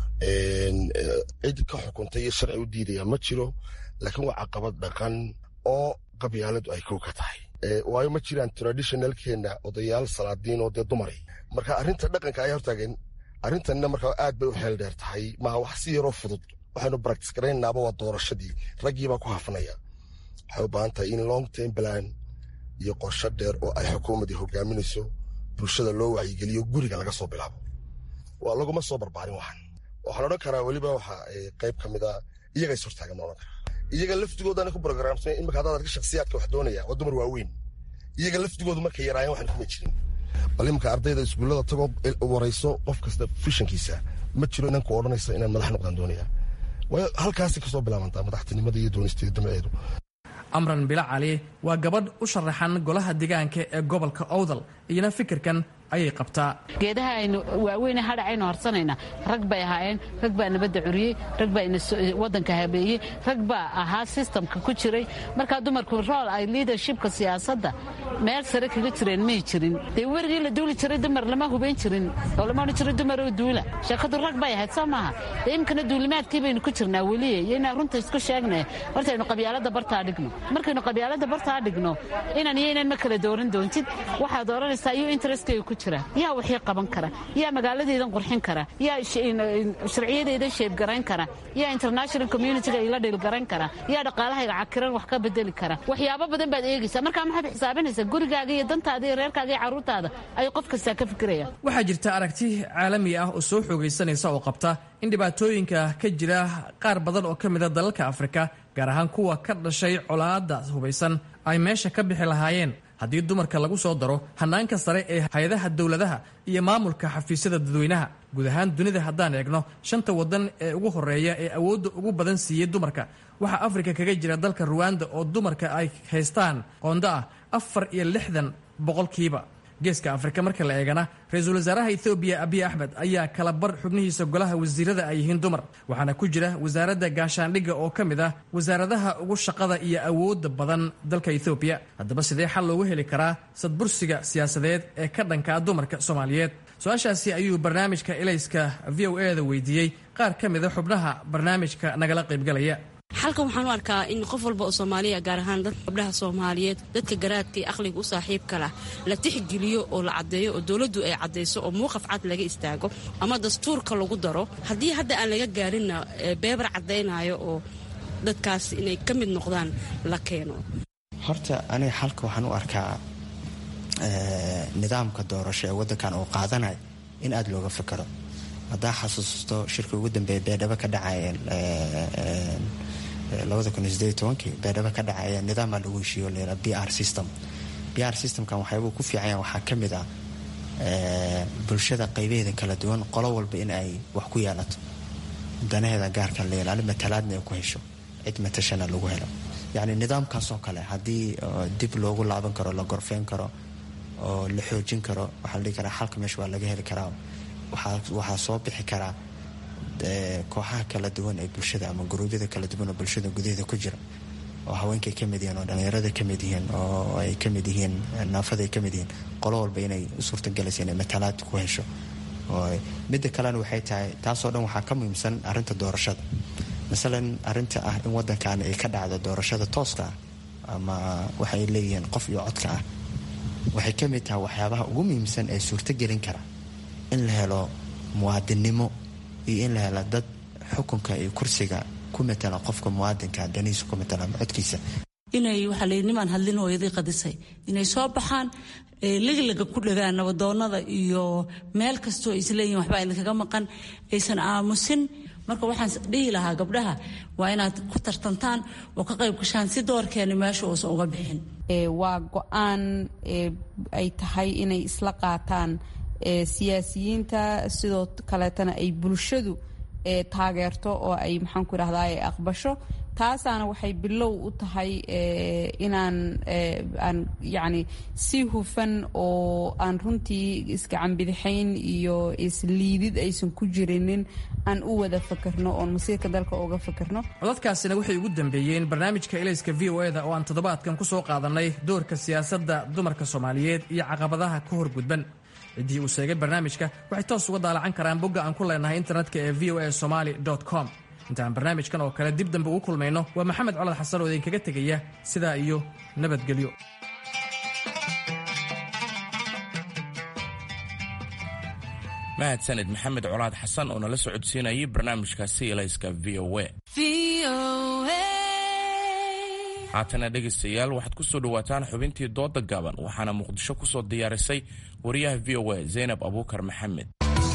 cid ka xukuntay iyo sharci u diidaya ma jiro laakiin waa caqabad dhaqan oo qabyaaladu ay kow ka tahay waayo ma jiraan traditionalkeena odayaal salaadiin oo dee dumari marka arrinta dhaqanka ayaa hortaagan arrintanna markaa aad bay u xeel dheer tahay maaha wax si yaroo fudud waxaynu practice garaynaaba waa doorashadii raggiibaa ku hafanaya waxay u baahan tahay in long term plan iyo qorsho dheer oo ay xukuumadii hogaaminayso bulshada loo wacyigeliyo guriga laga soo bilaabo waa laguma soo barbaarin waxan waxaan odhan karaa weliba waxa qayb ka mid a iyaga is hortaagan ma odhan karaa iyaga laftigoodana ku programsan imika haddaad arka shakhsiyaadka wax doonaya waa dumar waaweyn iyaga laftigoodu markay yaraayeen waxaan kuma jirin bal imika ardayda iskuullada tagoo warayso qof kasta fishankiisa ma jiro inanku odhanaysa inaan madax noqdaan doonaya waayo halkaasi kasoo bilaabantaa madaxtinimada iyo doonisteeda damaceedu amran bila cali waa gabadh u sharaxan golaha deegaanka ee gobolka owdal iyana fikirkan ayay qabtaa geedaha aynu waaweyne hadhacaynu harsanayna rag bay ahaayeen rag baa nabadda curiyey rag baa wadanka habeeyey rag baa ahaa sistamka ku jiray markaa dumarku rool ay liadershipka siyaasadda meel sare kaga jireen may jirin dee werigii la duuli jiray dumar lama hubayn jirin oo lama odhan jiray dumaroo duula sheekadu rag bay ahayd soo maaha dee imkana duulimaadkii baynu ku jirnaa weliye iyo inaan runta isku sheegnay hortaynu qabyaalada bartaa dhigno markaynu qabyaalada bartaa dhigno inan iyo inan ma kala dooran doontid waxaad dooranaysaa iyo interestkayga ku jira yaa waxii qaban kara yaa magaaladeedan qurxin kara yaa sharciyadeedan sheebgarayn kara yaa international communitiga ila dhilgarayn kara yaa dhaqaalahayga cakiran wax ka bedeli kara waxyaabo badan baad eegaysaa markaa maxaad xisaabinaysaa gurigaaga iyo dantaada iyo reerkaaga iyo carruurtaada ayuu qof kastaa ka fikiraya waxaa jirta aragti caalami ah oo soo xoogaysanaysa oo qabta in dhibaatooyinka ka jira qaar badan oo ka mida dalalka afrika gaar ahaan kuwa ka dhashay colaadda hubaysan ay meesha ka bixi lahaayeen haddii dumarka lagu soo daro hannaanka sare ee hay-adaha dowladaha iyo maamulka xafiisyada dadweynaha guud ahaan dunida haddaan eegno shanta waddan ee ugu horreeya ee awoodda ugu badan siiyey dumarka waxaa afrika kaga jira dalka ruwanda oo dumarka ay haystaan qoondo ah afar iyo lixdan boqolkiiba geeska afrika marka la eegana ra-iisul wasaaraha ethoobiya abiy axmed ayaa kala bar xubnihiisa golaha wasiirada ay yihiin dumar waxaana ku jira wasaaradda gaashaandhigga oo ka mid ah wasaaradaha ugu shaqada iyo awoodda badan dalka ethoobiya haddaba sidee xal loogu heli karaa sadbursiga siyaasadeed ee ka dhankaa dumarka soomaaliyeed su-aashaasi ayuu barnaamijka elayska v o e da weydiiyey qaar ka mida xubnaha barnaamijka nagala qaybgalaya xalkan waxaan u arkaa in qof walba oo soomaaliya gaar ahaan dad gabdhaha soomaaliyeed dadka garaadka iyo aqliga u saaxiibka lah la tixgeliyo oo la caddeeyo oo dowladdu ay caddayso oo muuqaf cad laga istaago ama dastuurka lagu daro haddii hadda aan laga gaarinna beebar caddaynayo oo dadkaas inay ka mid noqdaan la keeno horta aniga xalka waxaan u arkaa nidaamka doorasho ee waddankan uu qaadanayo in aada looga fakaro haddaa xasuusto shirka ugu dambeeya beedhabo ka dhacaya labada kun iyo sideed tobankii beedhabo ka dhacaya nidaama lagu heshiiyo layra b r system b r systemkan waxyaabuu ku fiicanya waxaa ka mid ah bulshada qaybaheeda kala duwan qolo walba in ay wax ku yeelato danaheeda gaarka la ilaali matalaadna ay ku hesho cid matashana lagu helo yacni nidaamkaasoo kale haddii dib loogu laaban karo la gorfeyn karo oo la xoojin karo waxaa la dhihi karaa xalka meesha waa laga heli karaa waxaa soo bixi karaa kooxaha kala duwan ee bulshada ama guruubyada kala duwan oo bulshada gudaheeda ku jira oo haweenkay ka mid yihiin oo dhallinyarada ka mid yihiin oo ay ka mid yihiin naafada ay ka mid yihiin qolo walba inay u suurtagelaysa inay matalaad ku hesho midda kalena waxay tahay taasoo dhan waxaa ka muhiimsan arrinta doorashada masalan arrinta ah in waddankan ay ka dhacdo doorashada tooska ah ama waxay leeyihiin qof iyo codka ah waxay ka mid tahay waxyaabaha ugu muhiimsan ee suurtagelin kara in la helo muwaadinnimo iyo in la helo dad xukunka iyo kursiga ku matala qofka muwaadinka danihiisa ku matala ama codkiisa inay waxaa la yidhi nimaan hadlin hooyadii qadisay inay soo baxaan liglaga ku dhagaan nabadoonnada iyo meel kastoo ay isleeyihin waxba idinkaga maqan aysan aamusin marka waxaan dhihi lahaa gabdhaha waa inaad ku tartantaan oo ka qayb gashaan si doorkeeni meesha uusan uga bixin waa go-aan ay tahay inay isla qaataan siyaasiyiinta sidoo kaleetana ay bulshadu taageerto oo ay maxaanku idhahda ay aqbasho taasaana waxay bilow u tahay inaan aan yacni si hufan oo aan runtii iskacanbidixayn iyo isliidid aysan ku jirinin aan u wada fakerno oon masiirka dalka uga fakerno codadkaasina waxay ugu dambeeyeen barnaamijka elayska v o eda oo aan toddobaadkan ku soo qaadanay doorka siyaasadda dumarka soomaaliyeed iyo caqabadaha ka hor gudban ciddii uu sheegay barnaamijka waxay toos uga daalacan karaan bogga aan ku leenahay internetka ee v o a somaali com intaan barnaamijkan oo kale dib dambe ugu kulmayno waa maxamed colad xasan oo idinkaga tegaya sidaa iyo nabadgelyo mahadsaned maxamed colaad xasan oo nala socodsiinayay barnaamijkaasi elayska v o a haatana dhegaystayaal waxaad ku soo dhowaataan xubintii dooda gaaban waxaana muqdisho ku soo diyaarisay wariyaha v o a zaynab abuukar maxamed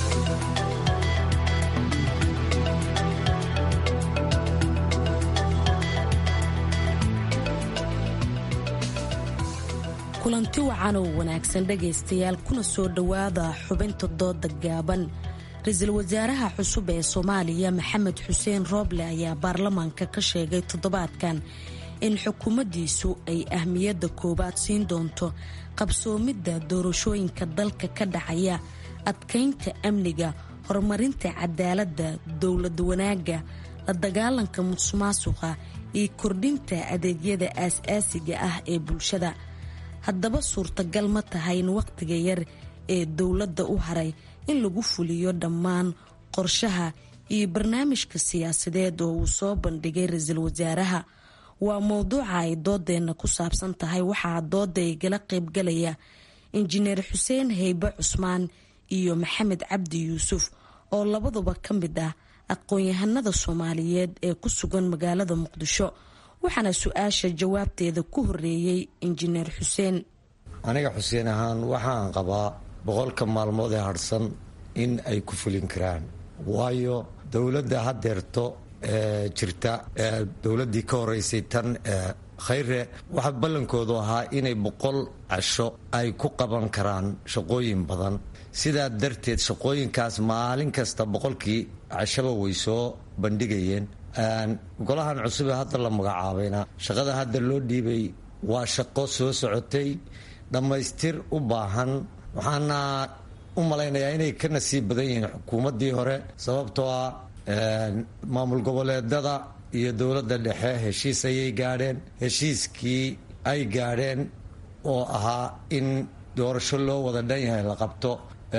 kulanti wacan oo wanaagsan dhegaystayaal kuna soo dhowaada xubinta dooda gaaban ra-iisul wasaaraha cusub ee soomaaliya maxamed xuseen rooble ayaa baarlamaanka ka sheegay toddobaadkan in xukuumaddiisu ay ahmiyadda koowaad siin doonto qabsoomidda doorashooyinka dalka ka dhacaya adkaynta amniga horumarinta cadaaladda dowlad wanaagga la dagaalanka musuqmaasuqa iyo kordhinta adeegyada aas-aasiga ah ee bulshada haddaba suurtagal ma tahay in wakhtiga yar ee dowladda u haray in lagu fuliyo dhammaan qorshaha iyo barnaamijka siyaasadeed oo uu soo bandhigay ra-iisul wasaaraha waa mowduuca ay doodeenna ku saabsan tahay waxaa dooda igala qaybgalaya injineer xuseen heybe cusmaan iyo maxamed cabdi yuusuf oo labaduba ka mid ah aqoon-yahanada soomaaliyeed ee ku sugan magaalada muqdisho waxaana su-aasha jawaabteeda ku horeeyey injineer xuseen aniga xuseen ahaan waxaan qabaa boqolka maalmood ee harhsan in ay ku fulin karaan waayo dowladda haddeerto jirta dowladdii ka horeysay tan khayre waxaa ballankoodu ahaa inay boqol casho ay ku qaban karaan shaqooyin badan sidaa darteed shaqooyinkaas maalin kasta boqolkii cashaba way soo bandhigayeen golahan cusub ee hadda la magacaabayna shaqada hadda loo dhiibay waa shaqo soo socotay dhammaystir u baahan waxaana u malaynayaa inay ka nasiib badan yihiin xukuumaddii hore sababtoo ah maamul goboleedada iyo dowladda dhexe heshiis ayay gaadheen heshiiskii ay gaadheen oo ahaa in doorasho loo wada dhan yahay la qabto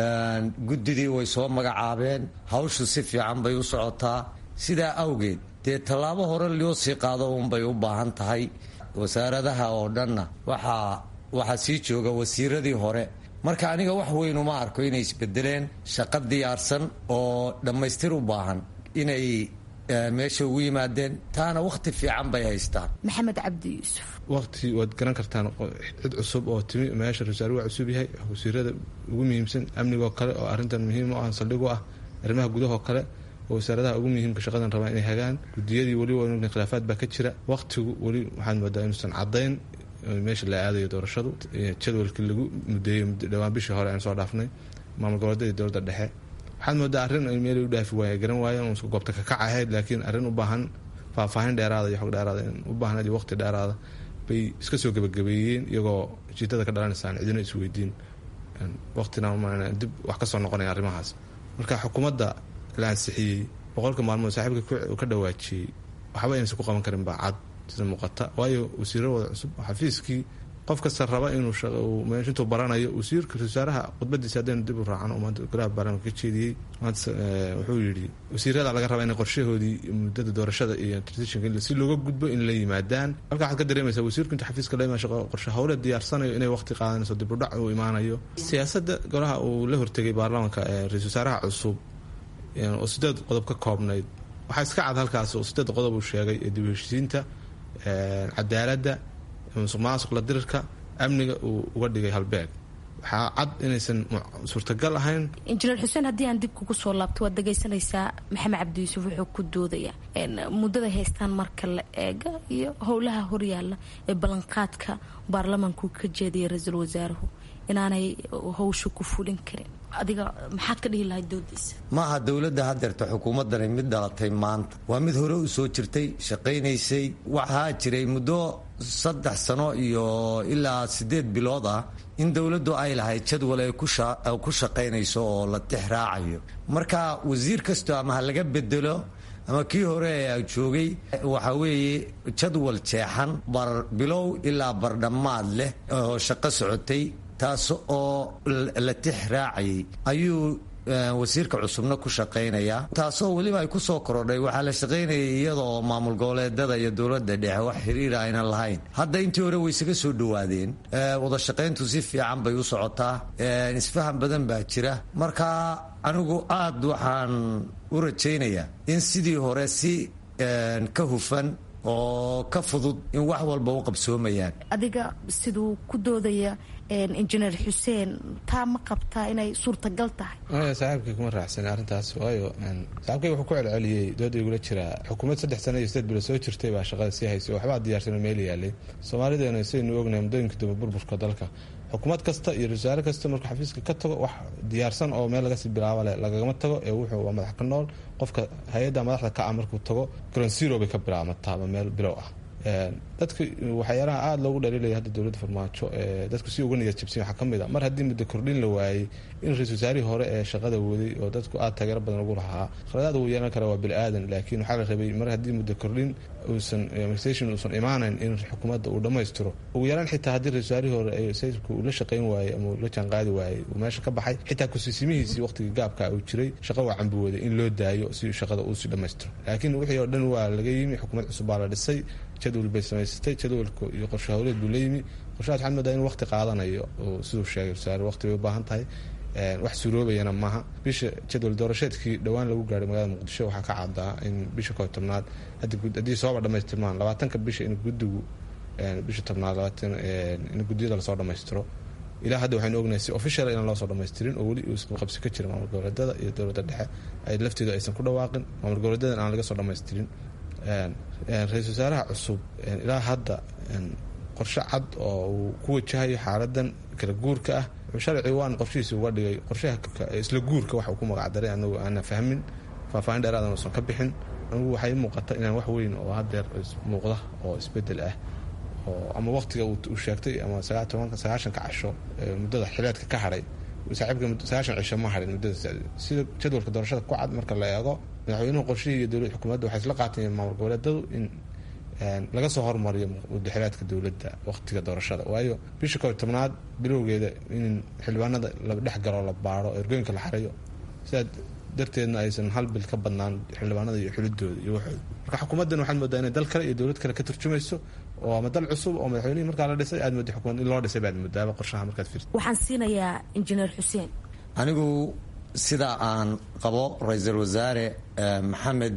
guddidii way soo magacaabeen hawshu si fiican bay u socotaa sidaa awgeed dee tallaabo hore loo sii qaado uunbay u baahan tahay wasaaradaha oo dhanna waxaa waxaa sii jooga wasiiradii hore marka aniga wax weyn uma arko inay isbedeleen shaqo diyaarsan oo dhammaystir u baahan inay meesha ugu yimaadeen taana wakhti fiican bay haystaan maxamed cabdi yuusuf waqti waad garan kartaan cid cusub oo timi meesha rasaare waa cusub yahay wasiirada ugu muhiimsan amnigoo kale oo arrintan muhiim u ah saldhig u ah arrimaha gudahoo kale oo wasaaradaha ugu muhiimka shaqadan rabaa inay hagaan gudiyadii weliba khilaafaad baa ka jira waqtigu weli waxaad moodaa inuusan caddayn meesha la aadayo doorashadu jadwalkii lagu mudeeyey dhowaan bishii hore aan soo dhaafnay maamul goboleedadii dowladda dhexe waxaad moodaa arrin ay meel u dhaafi waaya garan waayeen uun goobta kakac ahayd laakiin arrin u baahan faahfaahin dheeraada iyo xog dheeraada u baahan iyo waqti dheeraada bay iska soo gebagabeeyeen iyagoo jiitada ka dhalanaysaan cidina isweydiin waqtina dib wax ka soo noqonaya arrimahaas marka xukuumadda la ansixiyey boqolka maalmood saaxiibka ka dhawaajiyey waxba inaysan ku qaban karin baa cad sida muuqata waayo wasiiro wada cusub xafiiskii qof kasta raba inuu intuu baranayo wasiirka wasaaraha khudbadiisa haddaynu dib u raacan oo maanta golaha baarlamaanka ka jeediyey maanta wuxuu yidhi wasiirada laga rabaa inay qorshahoodii muddada doorashada iyo transitionka si looga gudbo in la yimaadaan halka waxaad ka dareemaysaa wasiirku intuu xafiiska la imaan shaqo qorshe howle diyaarsanayo inay waqti qaadanayso dib u dhac uu imaanayo siyaasadda golaha uu la hortegay baarlamaanka ra-isul wasaaraha cusub oo sideed qodob ka koobnayd waxaa iska cad halkaas oo sideed qodob uu sheegay ee dib u heshiisiinta cadaaladda musuq maasuq la dirirka amniga uu uga dhigay halbeeg waxaa cad inaysan suurtagal ahayn injineer xuseen haddii aan dib kugu soo laabto waad dhegaysanaysaa maxamed cabdi yuusuf wuxuu ku doodaya muddada haystaan marka la eega iyo howlaha horyaala ee ballanqaadka baarlamaanku ka jeedaya ra-iisul wasaaruhu inaanay howsha ku fulin karin adiga maxaad ka dhihi lahayd doodiisa ma aha dowladda hadeerta xukuumaddani mid dhalatay maanta waa mid hore u soo jirtay shaqaynaysay waxaa jiray muddo saddex sano iyo ilaa siddeed bilood ah in dowladdu ay lahayd jadwal ay ku shaqaynayso oo la tix raacayo marka wasiir kastoo ama ha laga bedelo ama kii hore ee joogay waxaa weeye jadwal jeexan bar bilow ilaa bardhammaad leh oo shaqo socotay taas oo la tix raacayay ayuu wasiirka cusubna ku shaqaynayaa taasoo weliba ay ku soo korodhay waxaa la shaqaynayay iyada oo maamul goboleedada iyo dowladda dhexe wax xiriira aynan lahayn hadda intii hore way isaga soo dhowaadeen wada shaqayntu si fiican bay u socotaa isfahan badan baa jira marka anigu aad waxaan u rajaynayaa in sidii hore si ka hufan oo ka fudud in wax walba u qabsoomayaan adiga siduu ku doodaya injineer xuseen taa ma qabtaa inay suurtagal tahay saaxiibkay kuma raacsanay arrintaas waayo saaxiibkay wuxuu ku celceliyey dooda igula jiraa xukuumad saddex sano iyo sideed bilo soo jirtay baa shaqada sii haysay waxbaa diyaarsanoo meel yaalay soomaalideena saynu ognahay muddooyinka dambe burburka dalka xukuumad kasta iyo wasaare kasta markuu xafiiska ka tago wax diyaarsan oo meel lagasii bilaabo leh lagagama tago ee wuxuu waa madax ka nool qofka hay-adda madaxda ka ah markuu tago gronsiro bay ka bilaabmataa ama meel bilow ah dadka waxyaalaha aada loogu dhaliilaya hadda dowladda farmaajo dadku si uga niyad jabsan waxaa ka mid a mar haddii muddo kordhin la waayey in ra-isul wasaarihii hore ee shaqada waday oo dadku aada taageero badan ugu lahaa khaladaad uu yeelan kara waa bini aadan laakiin waxaa la rabay mar haddii muddo kordhin uusan administration uusan imaanayn in xukuumadda uu dhammaystiro ugu yaraan xitaa haddii ra-isul wasaarihii hore ee sayidku uu la shaqayn waayey ama uu la jaanqaadi waayey uu meesha ka baxay xitaa kusiisimihiisii waqtigii gaabka uu jiray shaqa waa cambuwooday in loo daayo si shaqada uu sii dhammaystiro laakiin wixii oo dhan waa laga yimi xukuumad cusub baa la dhisay jadwal bay samaysatay jadwalka iyo qorshe howleed buu la yimi qorshahaas waxaad moodaa in waqti qaadanayo oo siduu sheegay wasaare waqti bay u baahan tahay wax suroobayana maaha bisha jadwal doorasheedkii dhowaan lagu gaaray magaalada muqdisho waxaa ka cadaa in bisha koo tobnaad haddii sooba dhamaystirmaan labaatanka bisha in guddigu bisha tobnaad in guddiyada lasoo dhammaystiro ilaa hadda waxaynu ognahay si official inaan loo soo dhamaystirin oo weli uu qabsi ka jira maamul goboleedada iyo dowladda dhexe ay lafteedu aysan ku dhawaaqin maamul goboleedadan aan laga soo dhamaystirin ra-iisul wasaaraha cusub ilaa hadda qorshe cad oo uu ku wajahayo xaaladan kala guurka ah sharci waan qorshihiisi uga dhigay qorshaha isla guurka waxa uu ku magacdaray anagu aanan fahmin faahfaahin dheeraadan uusan ka bixin anigu waxay muuqata inaan wax weyn oo hadeer muuqda oo isbedel ah oo ama waqtiga uu sheegtay ama sagaashanka casho muddada xileedka ka hadhay saaxiibka sagaashan cisho ma hadhin muddada sida jadwalka doorashada ku cad marka la eego madaxweynuhu qorshihii iyo dowlad xukuumadda waxay isla qaateen maamul goboleedadu in laga soo hormariyo mudaxilaadka dowladda waqtiga doorashada waayo bisha koob tobnaad bilowgeeda in xildhibaanada la dhex galo la baaro ergooyinka la xareeyo sidaa darteedna aysan hal bil ka badnaan xildhibaanada iyo xulidooda iyo waxooda marka xukuumaddan waxaad moodaa inay dal kale iyo dowlad kale ka turjumayso oo ama dal cusub oo madaxweynihii markaa la dhisay aad mooda xukuumad in loo dhisay baad moodaaba qorshaha markaad fiirto waxaan siinayaa injineer xuseen anigu sida aan qabo ra-iisul wasaare maxamed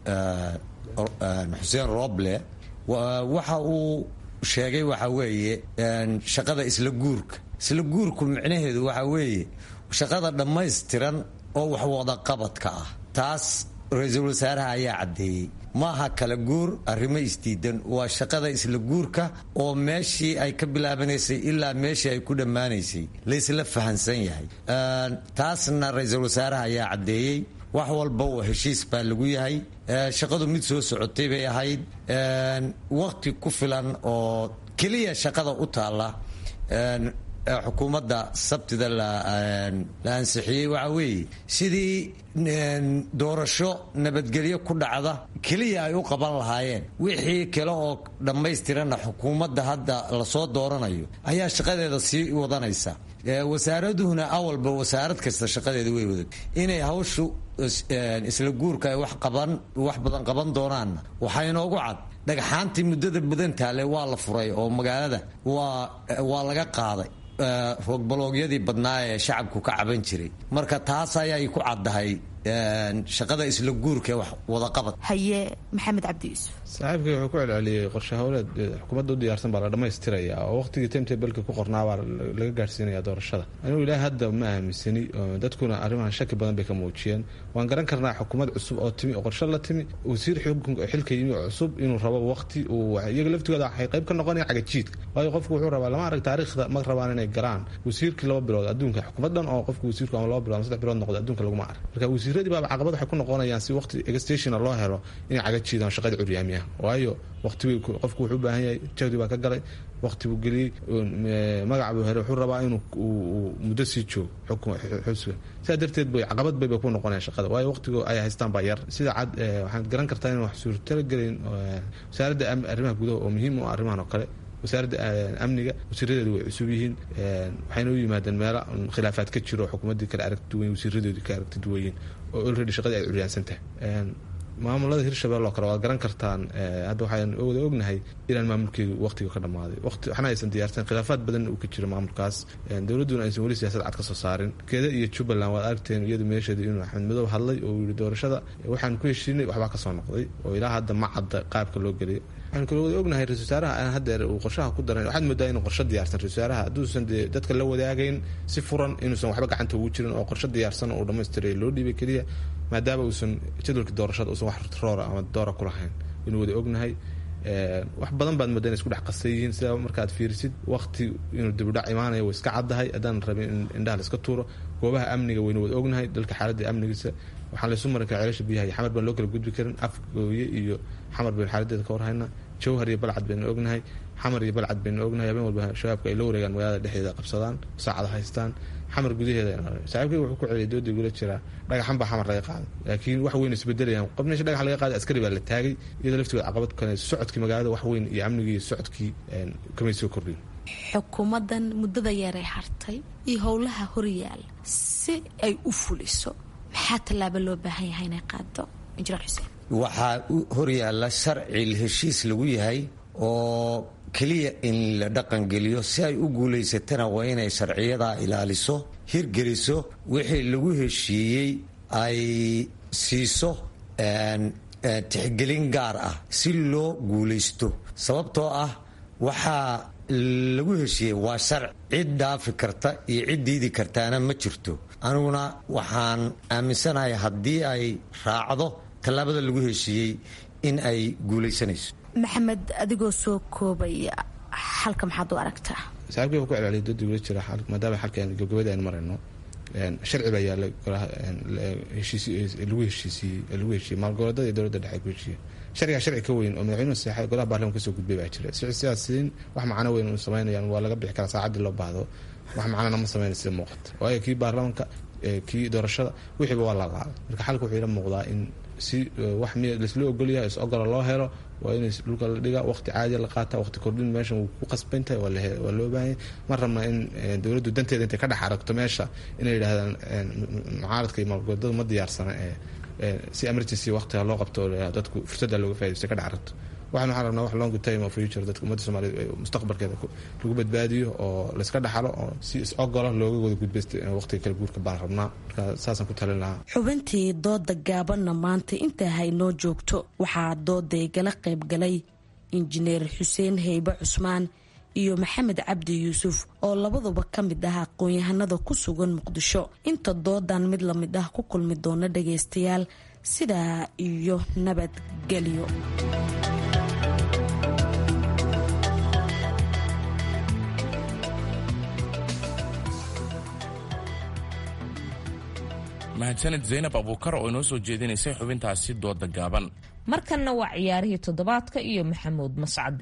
xuseen roble waxa uu sheegay waxa weeye shaqada isla guurka isla guurku micnaheedu waxa weeye shaqada dhammaystiran oo wax wadaqabadka ah taas ra-iisul wasaaraha ayaa caddeeyey maaha kala guur arrimo isdiidan waa shaqada isla guurka oo meeshii ay ka bilaabanaysay ilaa meeshii ay ku dhammaanaysay laysla fahansan yahay taasna ra-iisul wasaaraha ayaa caddeeyey wax walba oo heshiis baa lagu yahay shaqadu mid soo socotay bay ahayd waqti ku filan oo keliya shaqada u taalla xukuumadda sabtida la ansixiyey waxa weeye sidii doorasho nabadgelyo ku dhacda keliya ay u qaban lahaayeen wixii kale oo dhammaystiranna xukuumadda hadda lasoo dooranayo ayaa shaqadeeda sii wadanaysa wasaaraduhuna awalba wasaarad kasta shaqadeeda way wadag inay hawshu isla guurka ay wax qaban wax badan qaban doonaanna waxaa inoogu cad dhagxaantii muddada badan taale waa la furay oo magaalada waa waa laga qaaday roogbalogyadii badnaa ee shacabku ka caban jiray marka taas ayay ku caddahay shaqada isla guurka wax wadaqabad haye maxamed cabdi yuusuf saaxiibkii wuxuu ku celceliyey qorshe howleed xukuumadda u diyaarsan baa la dhammaystiraya oo waqtigii timetableka ku qornaa baa laga gaadhsiinaya doorashada anigu ilaahi hadda ma aaminsani dadkuna arrimahan shaki badan bay ka muujiyeen waan garan karnaa xukuumad cusub oo timi oo qorshe la timi wasiir xilka yimi oo cusub inuu rabo waqti uu iyaga laftigooda waxay qayb ka noqonaya cagajiidka waayo qofku wuxuu rabaa lama arag taariikhda ma rabaan inay garaan wasiirkii laba bilood adduunka xukuumaddan oo qofku wasiirku ama laba bilood ama saddex bilood noqdo adduunka laguma arag marka wasiiradii baaba caqabad waxay ku noqonayaan si waqti egstationa loo helo inay cagajiidaan shaqada curyaamiyaha waayo waqti qofku wuxuu u baahan yahay jawdi baa ka galay waqti buu geliyey magac buu helay wuxuu rabaa inuu muddo sii joogo xusga sidaa darteed bay caqabad bay bay ku noqonayaan shaqada waayo waqtiga ay haystaan baa yar sida cad waxaad garan kartaa in wax suurtala gelayn wasaaradda arrimaha gudaha oo muhiim u ah arrimahan oo kale wasaaradda amniga wasiiradeedu way cusub yihiin waxayna u yimaadeen meelo khilaafaad ka jiro xukuumaddii kale aragti duwan wasiiradeedu ka aragti duwayiin oo already shaqadii ay curyaansan tahay maamulada hirshabelle oo kale waad garan kartaan hadda waxaan wada ognahay inaan maamulkeedu waqtiga ka dhammaaday waqti waxna aysan diyaarsan khilaafaad badan uu ka jiro maamulkaas dowladduna aysan weli siyaasad cad ka soo saarin keeda iyo jubbaland waad aragteen iyadu meesheeda inuu axmed madow hadlay oo yidhi doorashada waxaan ku heshiinay waxbaa kasoo noqday oo ilaa hadda ma cadda qaabka loo geliyo waxaan kaloo wada ognahay ra-isul wasaaraha aan haddeer uu qorshaha ku daran waxaad moodaa inuu qorshe diyaarsan ra-isul wasaaraha hadduusan dee dadka la wadaagayn si furan inuusan waxba gacanta ugu jirin oo qorshe diyaarsan uu dhammaystiray loo dhiibay keliya maadaama uusan jadwalkii doorashada uusan wax roora ama doora ku lahayn inuu wada ognahay wax badan baad moodaa inay isku dhex qasay yihiin sidaa markaad fiirisid waqti inuu dibudhac imaanayo way iska caddahay haddaan rabin in indhaha la iska tuuro goobaha amniga waynu wada ognahay dalka xaaladda amnigiisa waxaan laysu marin kara ceelasha biyaha iyo xamar baan loo kala gudbi karin afgooye iyo xamar baynu xaaladeeda ka warhaynaa jawhar iyo balcad baynu ognahay xamar iyo balcad baynu ognahay habeen walba shabaabka ay la wareegaan magaalada dhexdeeda qabsadaan saacada haystaan xamar gudaheeda saaxiibkay wuxuu ku celiyay dooda igula jiraa dhagaxan baa xamar laga qaaday laakiin wax weyn isbedelayaan qof meesha dhagax laga qaaday askari baa la taagay iyadoo laftigood caqabad kale socodkii magaalada wax weyn iyo amnigii iyo socodkii kamay soo kordhin xukuumaddan muddada yaray hartay iyo howlaha horyaal si ay u fuliso maxaa tallaabo loo baahan yahay inay qaado injineer xuseen waxaa horyaalla sharci heshiis lagu yahay oo keliya in la dhaqangeliyo si ay u guulaysatana waa inay sharciyadaa ilaaliso hirgeliso wixii lagu heshiiyey ay siiso tixgelin gaar ah si loo guulaysto sababtoo ah waxaa lagu heshiiyey waa sharci cid dhaafi karta iyo cid diidi kartaana ma jirto aniguna waxaan aaminsanahay haddii ay raacdo tallaabada lagu heshiiyey in ay guulaysanayso maxamed adigoo soo koobaya xalka maxaad u aragtaa saaxiibkii ku celceliyay dad weli jira maadaama xalkan gabagabada aynu marayno sharci baa yaalla lagu heshiisiiyey lagu heshiiyey maalgoboleedada iyo dowladda dhexe ku heshiiyey sharcigaa sharci ka weyn oo madaxweynuhu saxay golaha baarlamanka kasoo gudbay baa jira siyaasiyiin wax macno weyn u samaynayaan waa laga bixi karaa saacaddii loo baahdo wax macnana ma samayna sida muuqata waayo kii baarlamanka kii doorashada wixiiba waa laalaaday marka xalka wuxuu ila muuqdaa in si wax miya laisla ogolyahay is ogola loo helo waa in dhulka la dhiga waqti caadiya la qaata waqti kordhin meeshan wuu ku qasbantahay waa loo baahanya ma rabna in dowladdu danteeda intay ka dhex aragto meesha inay yidhahdaan mucaaradka iyo maalgoodada ma diyaarsana ee si emergency waqtiga loo qabto dadku fursadda looga faa'idaysto ka dhex aragto waxaan waxaan rabnaa wax long time of future dadka ummadda soomaaliyeed mustaqbalkeeda lagu badbaadiyo oo layska dhaxalo oo si is ogola looga wada gudbaysta waqtiga kala guurka baan rabnaa marka saasaan ku talin lahaa xubintii dooda gaabanna maanta intaa haynoo joogto waxaa dooday gala qaybgalay injineer xuseen heybe cusmaan iyo maxamed cabdi yuusuf oo labaduba ka mid ah aqoon-yahanada ku sugan muqdisho inta doodan mid lamid ah ku kulmi doona dhagaystayaal sidaa iyo nabadgelyo mahadsanid zaynab abuukar oo inoo soo jeedinaysay xubintaasi dooda gaaban markanna waa ciyaarihii toddobaadka iyo maxamuud mascade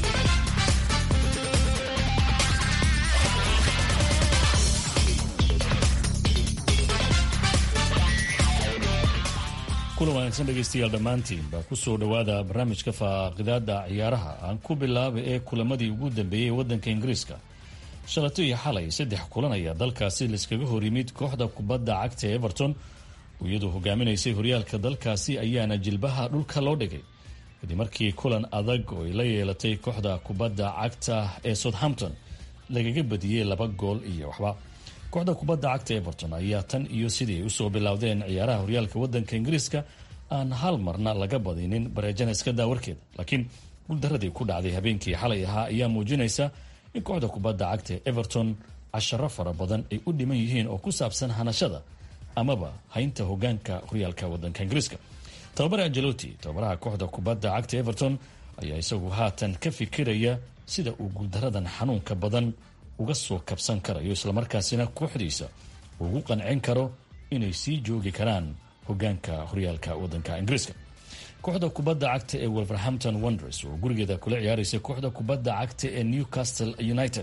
kulan wanaagsan dhegaystayaal dhammaantiinba ku soo dhowaada barnaamijka faaqidaada ciyaaraha aan ku bilaaba ee kulamadii ugu dambeeyey waddanka ingiriiska shalato iyo xalay saddex kulan ayaa dalkaasi laiskaga hor yimid kooxda kubadda cagta everton iyadoo hogaaminaysay horyaalka dalkaasi ayaana jilbaha dhulka loo dhigay kadib markii kulan adag oo ay la yeelatay kooxda kubadda cagta ee southampton lagaga badiyey laba gool iyo waxba kooxda kubadda cagta everton ayaa tan iyo sidii ay usoo bilowdeen ciyaaraha horyaalka wadanka ingiriiska aan hal marna laga badinin bareejana iska daawarkeeda laakiin guuldaradii ku dhacday habeenkii xalay ahaa ayaa muujinaysa in kooxda kubadda cagta ee everton casharo fara badan ay u dhiman yihiin oo ku saabsan hanashada amaba haynta hogaanka horyaalka wadanka ingiriiska tababare angeloti tababaraha kooxda kubadda cagta everton ayaa isagu haatan ka fikiraya sida uu guuldaradan xanuunka badan uga soo kabsan karayo islamarkaasina kooxdiisa ugu qancin karo inay sii joogi karaan hogaanka horyaalka wadanka ingiriiska kooxda kubadda cagta ee wolverhampton wonders oo gurigeeda kula ciyaaraysa kooxda kubadda cagta ee newcastle united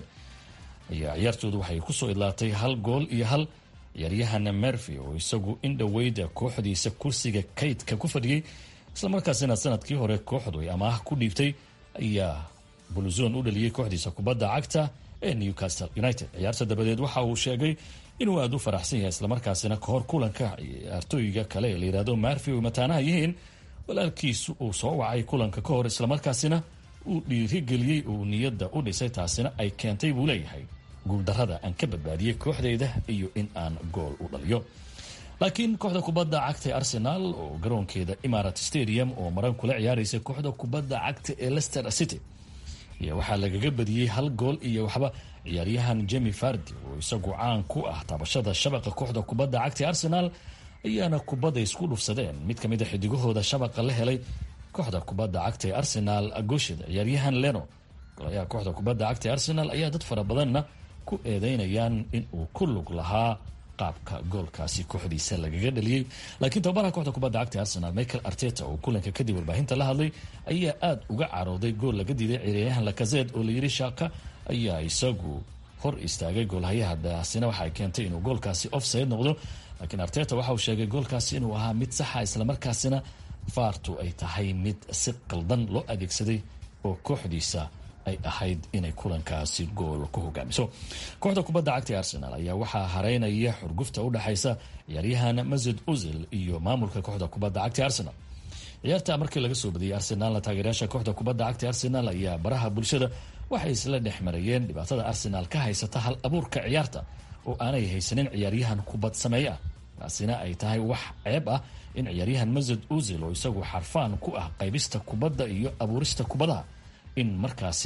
ayaa ciyaartoodu waxay kusoo idlaatay hal gool iyo hal ciyaaryahana mervy oo isagu in dhoweyda kooxdiisa kursiga kaydka ku fadhiyey islamarkaasina sanadkii hore kooxdu ay amaah ku dhiibtay ayaa buluzon u dhaliyey kooxdiisa kubadda cagta ee newcastle united ciyaarta dabadeed waxa uu sheegay inuu aada u faraxsan yahay islamarkaasina kahor kulanka ciyaartooyiga kale ee layihahdo marvy oy mataanaha yihiin walaalkiisu uu soo wacay kulanka ka hor islamarkaasina uu dhiirigeliyey uu niyadda u dhisay taasina ay keentay buu leeyahay guuldarada aan ka badbaadiyey kooxdayda iyo in aan gool u dhaliyo laakiin kooxda kubadda cagta ee arsenal oo garoonkeeda imarat stadium oo maran kula ciyaaraysa kooxda kubadda cagta ee lester city ayaa waxaa lagaga badiyey hal gool iyo waxba ciyaaryahan jemi fardi oo isagu caan ku ah taabashada shabaqa kooxda kubadda cagta ee arsenal ayaana kubadda isku dhufsadeen mid ka mid a xidigahooda shabaqa la helay kooxda kubadda cagta ee arsenal goshid ciyaaryahan leno golayaha kooxda kubadda cagta ee arsenal ayaa dad fara badanna ku eedeynayaan in uu ku lug lahaa qaabka goolkaasi kooxdiisa lagaga dhaliyey laakiin tababaraha kooxda kubadda cagta ee arsenal michael arteta oo kulanka kadib warbaahinta la hadlay ayaa aada uga carooday gool laga diiday ciyaaryahan lakazed oo layiri shaaka ayaa isagu hor istaagay goolhayaha daasina waxaay keentay inuu goolkaasi offside noqdo laakiin arteta waxa uu sheegay goolkaasi inuu ahaa mid saxa islamarkaasina faartu ay tahay mid si qaldan loo adeegsaday oo kooxdiisa ay ahayd inay kulankaasi gool ku hogaamiso kooxda kubadda cagta ee arsenal ayaa waxaa hareynaya xurgufta u dhexaysa ciyaaryahan masud uzil iyo maamulka kooxda kubadda cagta ee arsenal ciyaarta markii laga soo badiyey arsenaalna taageerayaasha kooxda kubadda cagta ee arsenal ayaa baraha bulshada waxay isla dhex marayeen dhibaatada arsenal ka haysata hal abuurka ciyaarta oo aanay haysanin ciyaaryahan kubad sameeye ah taasina ay tahay wax ceeb ah in ciyaaryahan masud uzil oo isagu xarfaan ku ah qaybista kubadda iyo abuurista kubadaha in markaasi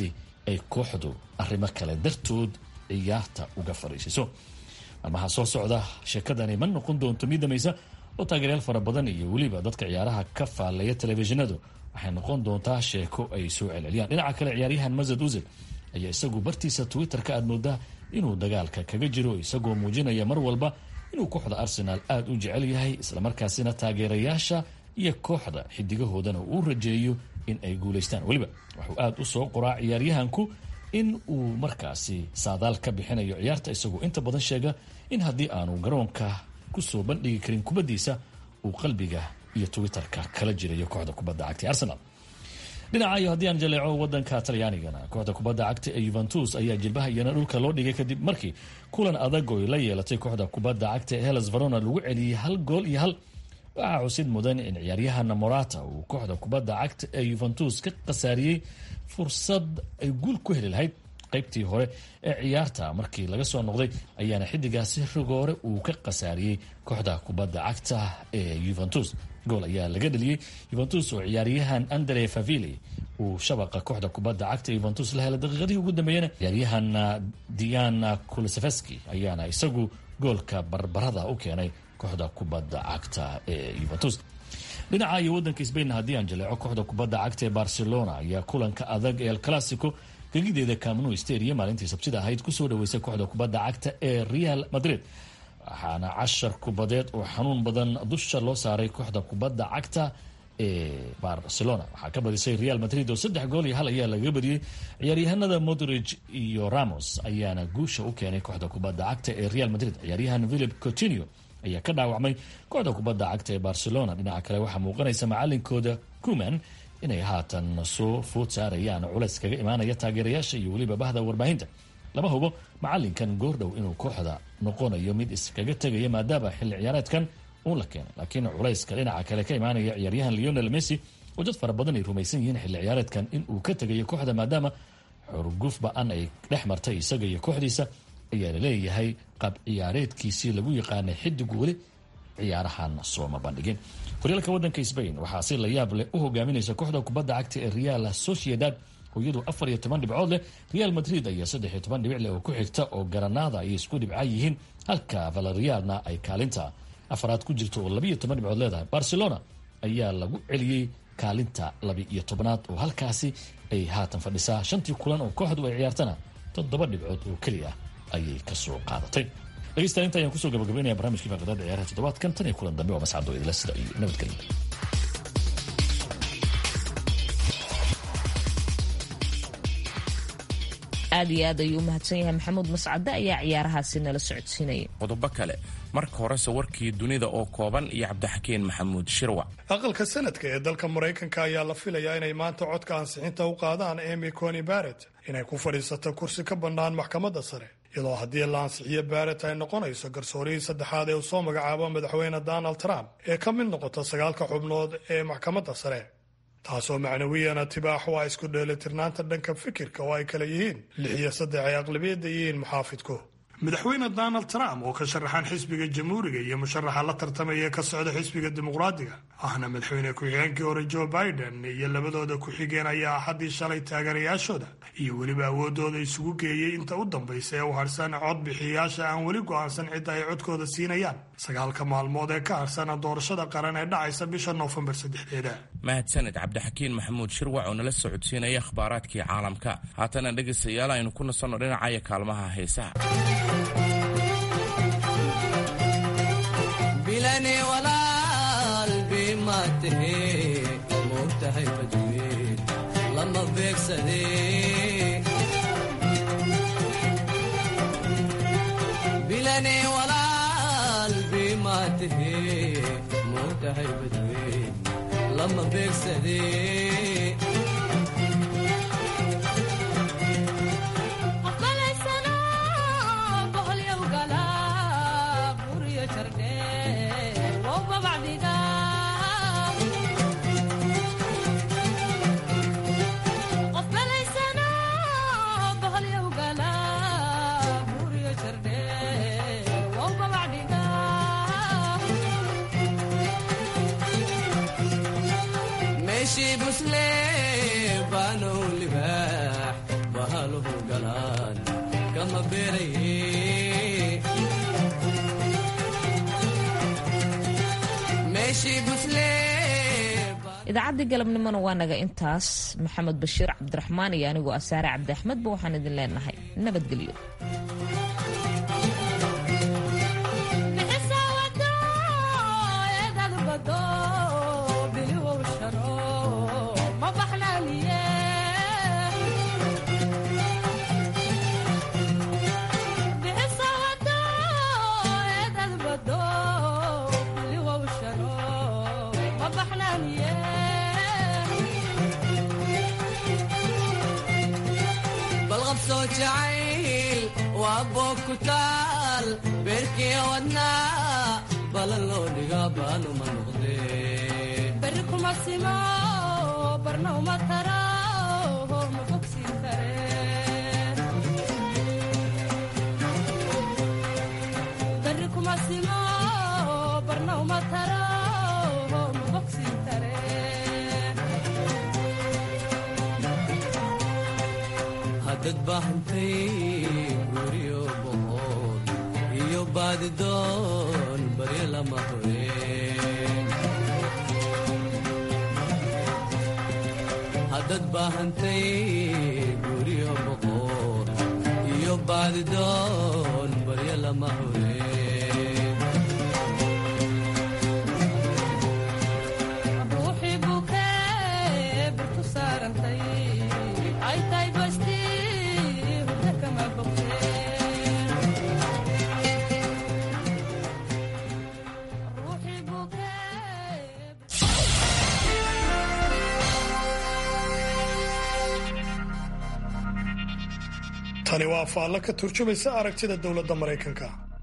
ay kooxdu arrimo kale dartood ciyaarta uga fariisiso maalmaha soo socda sheekadani ma noqon doonto mid damaysa oo taageeryaal fara badan iyo weliba dadka ciyaaraha ka faallaya telefishinadu waxay noqon doontaa sheeko ay soo celceliyaan dhinaca kale ciyaaryahan masad uzil ayaa isagu bartiisa twitter-ka aad moodaa inuu dagaalka kaga jiro isagoo muujinaya mar walba inuu kooxda arsenaal aada u jecel yahay islamarkaasina taageerayaasha iyo kooxda xidigahoodana uu rajeeyo in ay guulaystaan weliba wuxuu aada u soo qoraa ciyaaryahanku in uu markaasi saadaal ka bixinayo ciyaarta isagoo inta badan sheega in haddii aanu garoonka kusoo bandhigi karin kubaddiisa uu qalbiga iyo twitter-ka kala jirayo kooxda kubadda cagta ee arsenal dhinaca iyo haddii aan jaleeco wadanka talyaanigana kooxda kubadda cagta ee yuventus ayaa jilbaha iyana dhulka loo dhigay kadib markii kulan adag oo la yeelatay kooxda kubadda cagta ee helas verona lagu celiyey hal gool iyo hal waxaa xusid mudan in ciyaaryahana morata uu kooxda kubadda cagta ee yuventus ka khasaariyey fursad ay guul ku heli lahayd qaybtii hore ee ciyaarta markii laga soo noqday ayaana xidigaasi rigoore uu ka khasaariyey kooxda kubadda cagta ee yuventus gool ayaa laga dheliyey yuventus oo ciyaaryahan andre favili uu shabaqa kooxda kubadda cagta yuventus la helay daqiiqadihii ugu dambeeyana ciyaaryahan diana kulisefski ayaana isagu goolka barbarada u keenay kooxda kubadda cagta ee yuventus dhinaca iyo wadanka sbain haddii aan jaleeco kooxda kubadda cagta ee barcelona ayaa kulanka adag ee el classico gegideeda camnu stadium maalintii sabtida ahayd kusoo dhaweysay kooxda kubadda cagta ee real madrid waxaana cashar kubadeed oo xanuun badan dusha loo saaray kooxda kubadda cagta ee barcelona waxaa ka badisay real madrid oo saddex gool iyo hal ayaa lagaga badiyey ciyaaryahanada modrig iyo ramos ayaana guusha u keenay kooxda kubadda cagta ee real madrid ciyaaryahan philip coutinio ayaa ka dhaawacmay kooxda kubadda cagta ee barcelona dhinaca kale waxaa muuqanaysa macalinkooda kuman inay haatan soo food saarayaan culays kaga imaanaya taageerayaasha iyo weliba bahda warbaahinta lama hubo macalinkan goordhow inuu kooxda noqonayo mid iskaga tegaya maadaama xilli ciyaareedkan uu la keenay laakiin culayska dhinaca kale ka imaanaya ciyaaryahan leonel messi oo dad fara badan ay rumaysan yihiin xilli ciyaareedkan inuu ka tegayo kooxda maadaama xurguf ba-an ay dhex martay isaga iyo kooxdiisa ayaa laleeyahay qaab ciyaareedkiisii lagu yaqaanay xidigu weli ciyaarahan sooma bandhigin horyaalka wadanka sbain waxaa si la yaab leh u hogaaminaysa kooxda kubadda cagta ee real sociedad oo iyadu afar iyo toban dhibcood leh real madrid ayaa saddex iyo toban dhibic leh oo ku xigta oo garanada ayay isku dhibca yihiin halka valeriana ay kaalinta afaraad ku jirto oo labiiyo toban dhibcood leedahay barcelona ayaa lagu celiyey kaalinta labi-iyo tobnaad oo halkaasi ay haatan fadhisaa shantii kulan oo kooxdu ay ciyaartana toddoba dhibcood oo keliya ayay kasoo qaadatay dhegeystayaal inta ayaan kusoo gabagabeynaya barnamijkii faaqadaada ciyaaraha toddobaadkan tan iyo kulan dambe waa mascado idila sida iyo nabadgelya aad iyo aad ayuu u mahadsan yahay maxamuud mascade ayaa ciyaarahaasi nala socodsiinaya qodobo kale marka horese warkii dunida oo kooban iyo cabdixakiin maxamuud shirwac aqalka sanadka ee dalka maraykanka ayaa la filayaa inay maanta codka ansixinta u qaadaan emy coni barrett inay ku fadhiisato kursi ka bannaan maxkamadda sare iyadoo haddii la ansixiyo barrett ay noqonayso garsoorihii saddexaad ee uu soo magacaabo madaxweyne donald trump ee ka mid noqota sagaalka xubnood ee maxkamadda sare taasoo macnawiyana tibaax waa isku dheelitirnaanta dhanka fikirka oo ay kala yihiin lix iyo saddex ay aqlabiyadda yihiin muxaafidku madaxweyne donald trump oo ka sharaxan xisbiga jamhuuriga iyo musharaxa la tartamaya ee ka socda xisbiga dimuqraadiga ahna madaxweyne ku-xigeenkii hore joe biden iyo labadooda ku-xigeen ayaa axaddii shalay taageerayaashooda iyo weliba awoodooda isugu geeyey inta u dambaysa ee u harsan codbixiyayaasha aan weli go'aansan cidda ay codkooda siinayaan sagaalka maalmood ee ka harsana doorashada qaran ee dhacaysa bisha noofembar saddexdeeda mahadsaned cabdixakiin maxamuud shirwac oo nala socodsiinaya akhbaaraadkii caalamka haatana dhegaystayaal aynu ku nasanno dhinacaya kaalmaha heesaha bilani walaal bima tahe moogtahay badweyn lama beegsade bilani walaal bima tahe moogtahay badweyn lama beegsade meeshii busle baanow libaax bahal idaacaddii galabnimona waa naga intaas maxamed bashiir cabdiraxmaan iyo anigoo asaare cabdi axmedba waxaan idin leenahay nabadgelyo balqabsoo jacayl waa boog ku taal beerkiya wadnaa balan loo dhigaa baanuma noqdee beri kuma simo barna uma taro ma fogsiin kareen beri kuma simo barna uma taro ma fogsiin kareen haddad baahantay guryo boqol iyo baadidoon baryo lama horeen haddad baahantay guryo boqol iyo baadidoon baryo lama horeen ruuxii bukee birtu saarantay ay tahay basti hurda kama bogteen ruuxii bukee tani waa faallo ka turjumaysa aragtida dowladda maraykanka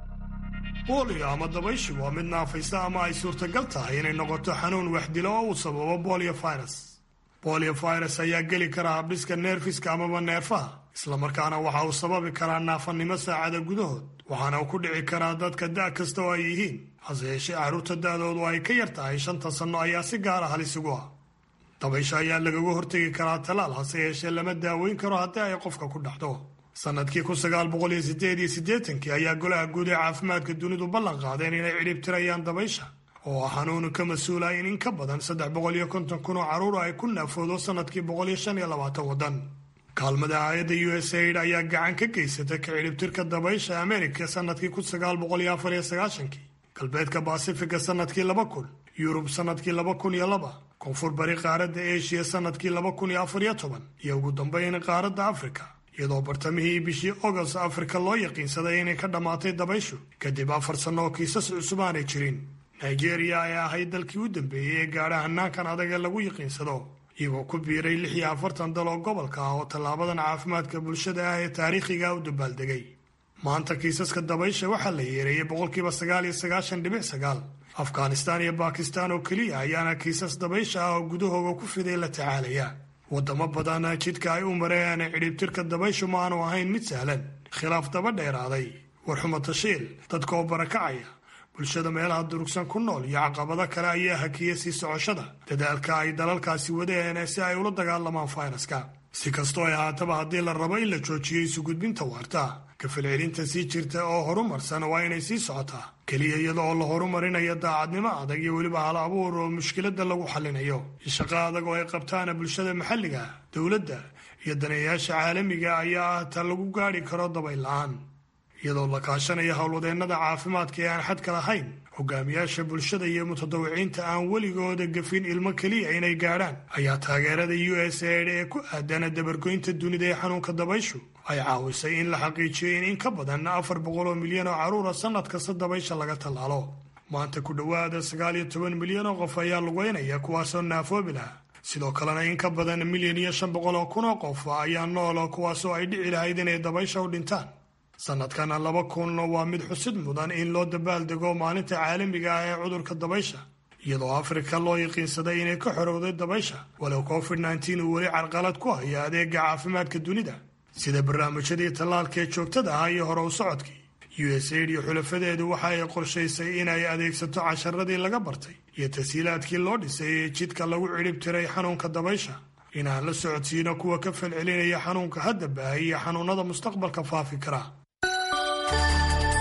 booliyo ama dabayshi waa mid naafaysa ama ay suurtagal tahay inay noqoto xanuun waxdilo oo uu sababo bolio virus bolio virus ayaa geli kara habdhiska neerfiska amaba neerfaha islamarkaana waxa uu sababi karaa naafannimo saacada gudahood waxaana uu ku dhici karaa dadka da' kasta oo ay yihiin hase yeeshee carruurta da'doodu ay ka yar tahay shanta sanno ayaa si gaara halis ugu ah dabaysha ayaa lagaga hortegi karaa talaal hase yeeshee lama daaweyn karo haddii ay qofka ku dhacdo sanadkii kun sagaal boqol iyo sideed iyo siddeetankii ayaa golaha guud ee caafimaadka dunidu ballan qaadeen inay cidhib tirayaan dabaysha oo ah xanuunu ka mas-uula in in ka badan saddex boqol iyo konton kun oo carruur ay ku naafoodo sanadkii boqol iyo shan iyo labaatan waddan kaalmada hay-adda u s aid ayaa gacan ka geysata ka cidhibtirka dabaysha amerika sanadkii kun sagaal boqol iyo afar iyo sagaashankii galbeedka baasifiga sanadkii laba kun yurub sanadkii laba kun iyo laba koonfur bari qaaradda eshiya sanadkii laba kun iyo afar iyo toban iyo ugu dambeyn qaaradda afrika iyadoo bartamihii bishii ogost afrika loo yaqiinsaday inay ka dhammaatay dabayshu kadib afar sanno oo kiisas cusub aanay jirin nigeria ay ahayd dalkii u dambeeyey ee gaadha hanaankan adag ee lagu yaqiinsado iyagoo ku biiray lix iyo afartan dal oo gobolka ah oo tallaabadan caafimaadka bulshada ah ee taariikhiga u dabaaldegay maanta kiisaska dabaysha waxaa la yeereeyey boqolkiiba sagaal iyo sagaashan dhibic sagaal afghanistaan iyo bakistaan oo keliya ayaana kiisas dabaysha ah oo gudahooga ku fiday la tacaalaya wadamo badan jidka ay u mareen cidhibtirka dabayshu ma aanu ahayn mid sahlan khilaaf daba dheeraaday warxumo tashiil dadka oo barakacaya bulshada meelaha durugsan ku nool iyo caqabado kale ayaa hakiyay sii socoshada dadaalka ay dalalkaasi wadeen si ay ula dagaalamaan fayraska si kastoo ay ahaataba haddii la rabo in la joojiyo isugudbinta waarta kafalcelinta sii jirta oo horumarsan waa inay sii socotaa keliya iyada oo la horumarinayo daacadnimo adag iyo weliba hal abuur oo mushkiladda lagu xallinayo shaqo adag oo ay qabtaana bulshada maxalliga dowladda iyo daneeyayaasha caalamiga ayaa ah ta lagu gaadhi karo dabayl la-aan iyadoo la kaashanayo howlwadeennada caafimaadka ee aan xadka lahayn hogaamiyaasha bulshada iyo mutadawiciinta aan weligooda gafin ilmo keliya inay gaadhaan ayaa taageerada u s aid ee ku aadana dabargoynta dunida ee xanuunka dabayshu ay caawisay in la xaqiijiyo in in ka badan afar boqol oo milyan oo carruura sannad kasta dabaysha laga tallaalo maanta ku dhowaada sagaal iyo toban milyan oo qof ayaa lugeynaya kuwaasoo naafoobi laha sidoo kalena in ka badan milyan iyo shan boqol oo kun oo qof ayaa nool kuwaasoo ay dhici lahayd inay dabaysha u dhintaan sanadkana laba kun waa mid xusid mudan in loo dabaaldego maalinta caalamiga ah ee cudurka dabaysha iyadoo afrika loo yaqiinsaday inay ka xorowday dabaysha walow covid nneteen uu weli carqalad ku hayo adeega caafimaadka dunida sida barnaamijyadii tallaalka ee joogtada ah iyo hore u socodkii u s aid iyo xulafadeedu waxa ay qorshaysay inay adeegsato casharadii laga bartay iyo tashiilaadkii loo dhisay ee jidka lagu cidhib tiray xanuunka dabaysha inaan la socodsiino kuwa ka falcelinaya xanuunka hadda baahay iyo xanuunada mustaqbalka faafi kara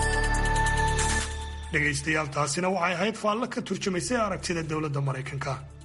dhegaystayaal taasina waxay ahayd faallo ka turjumaysay aragtida dowladda maraykanka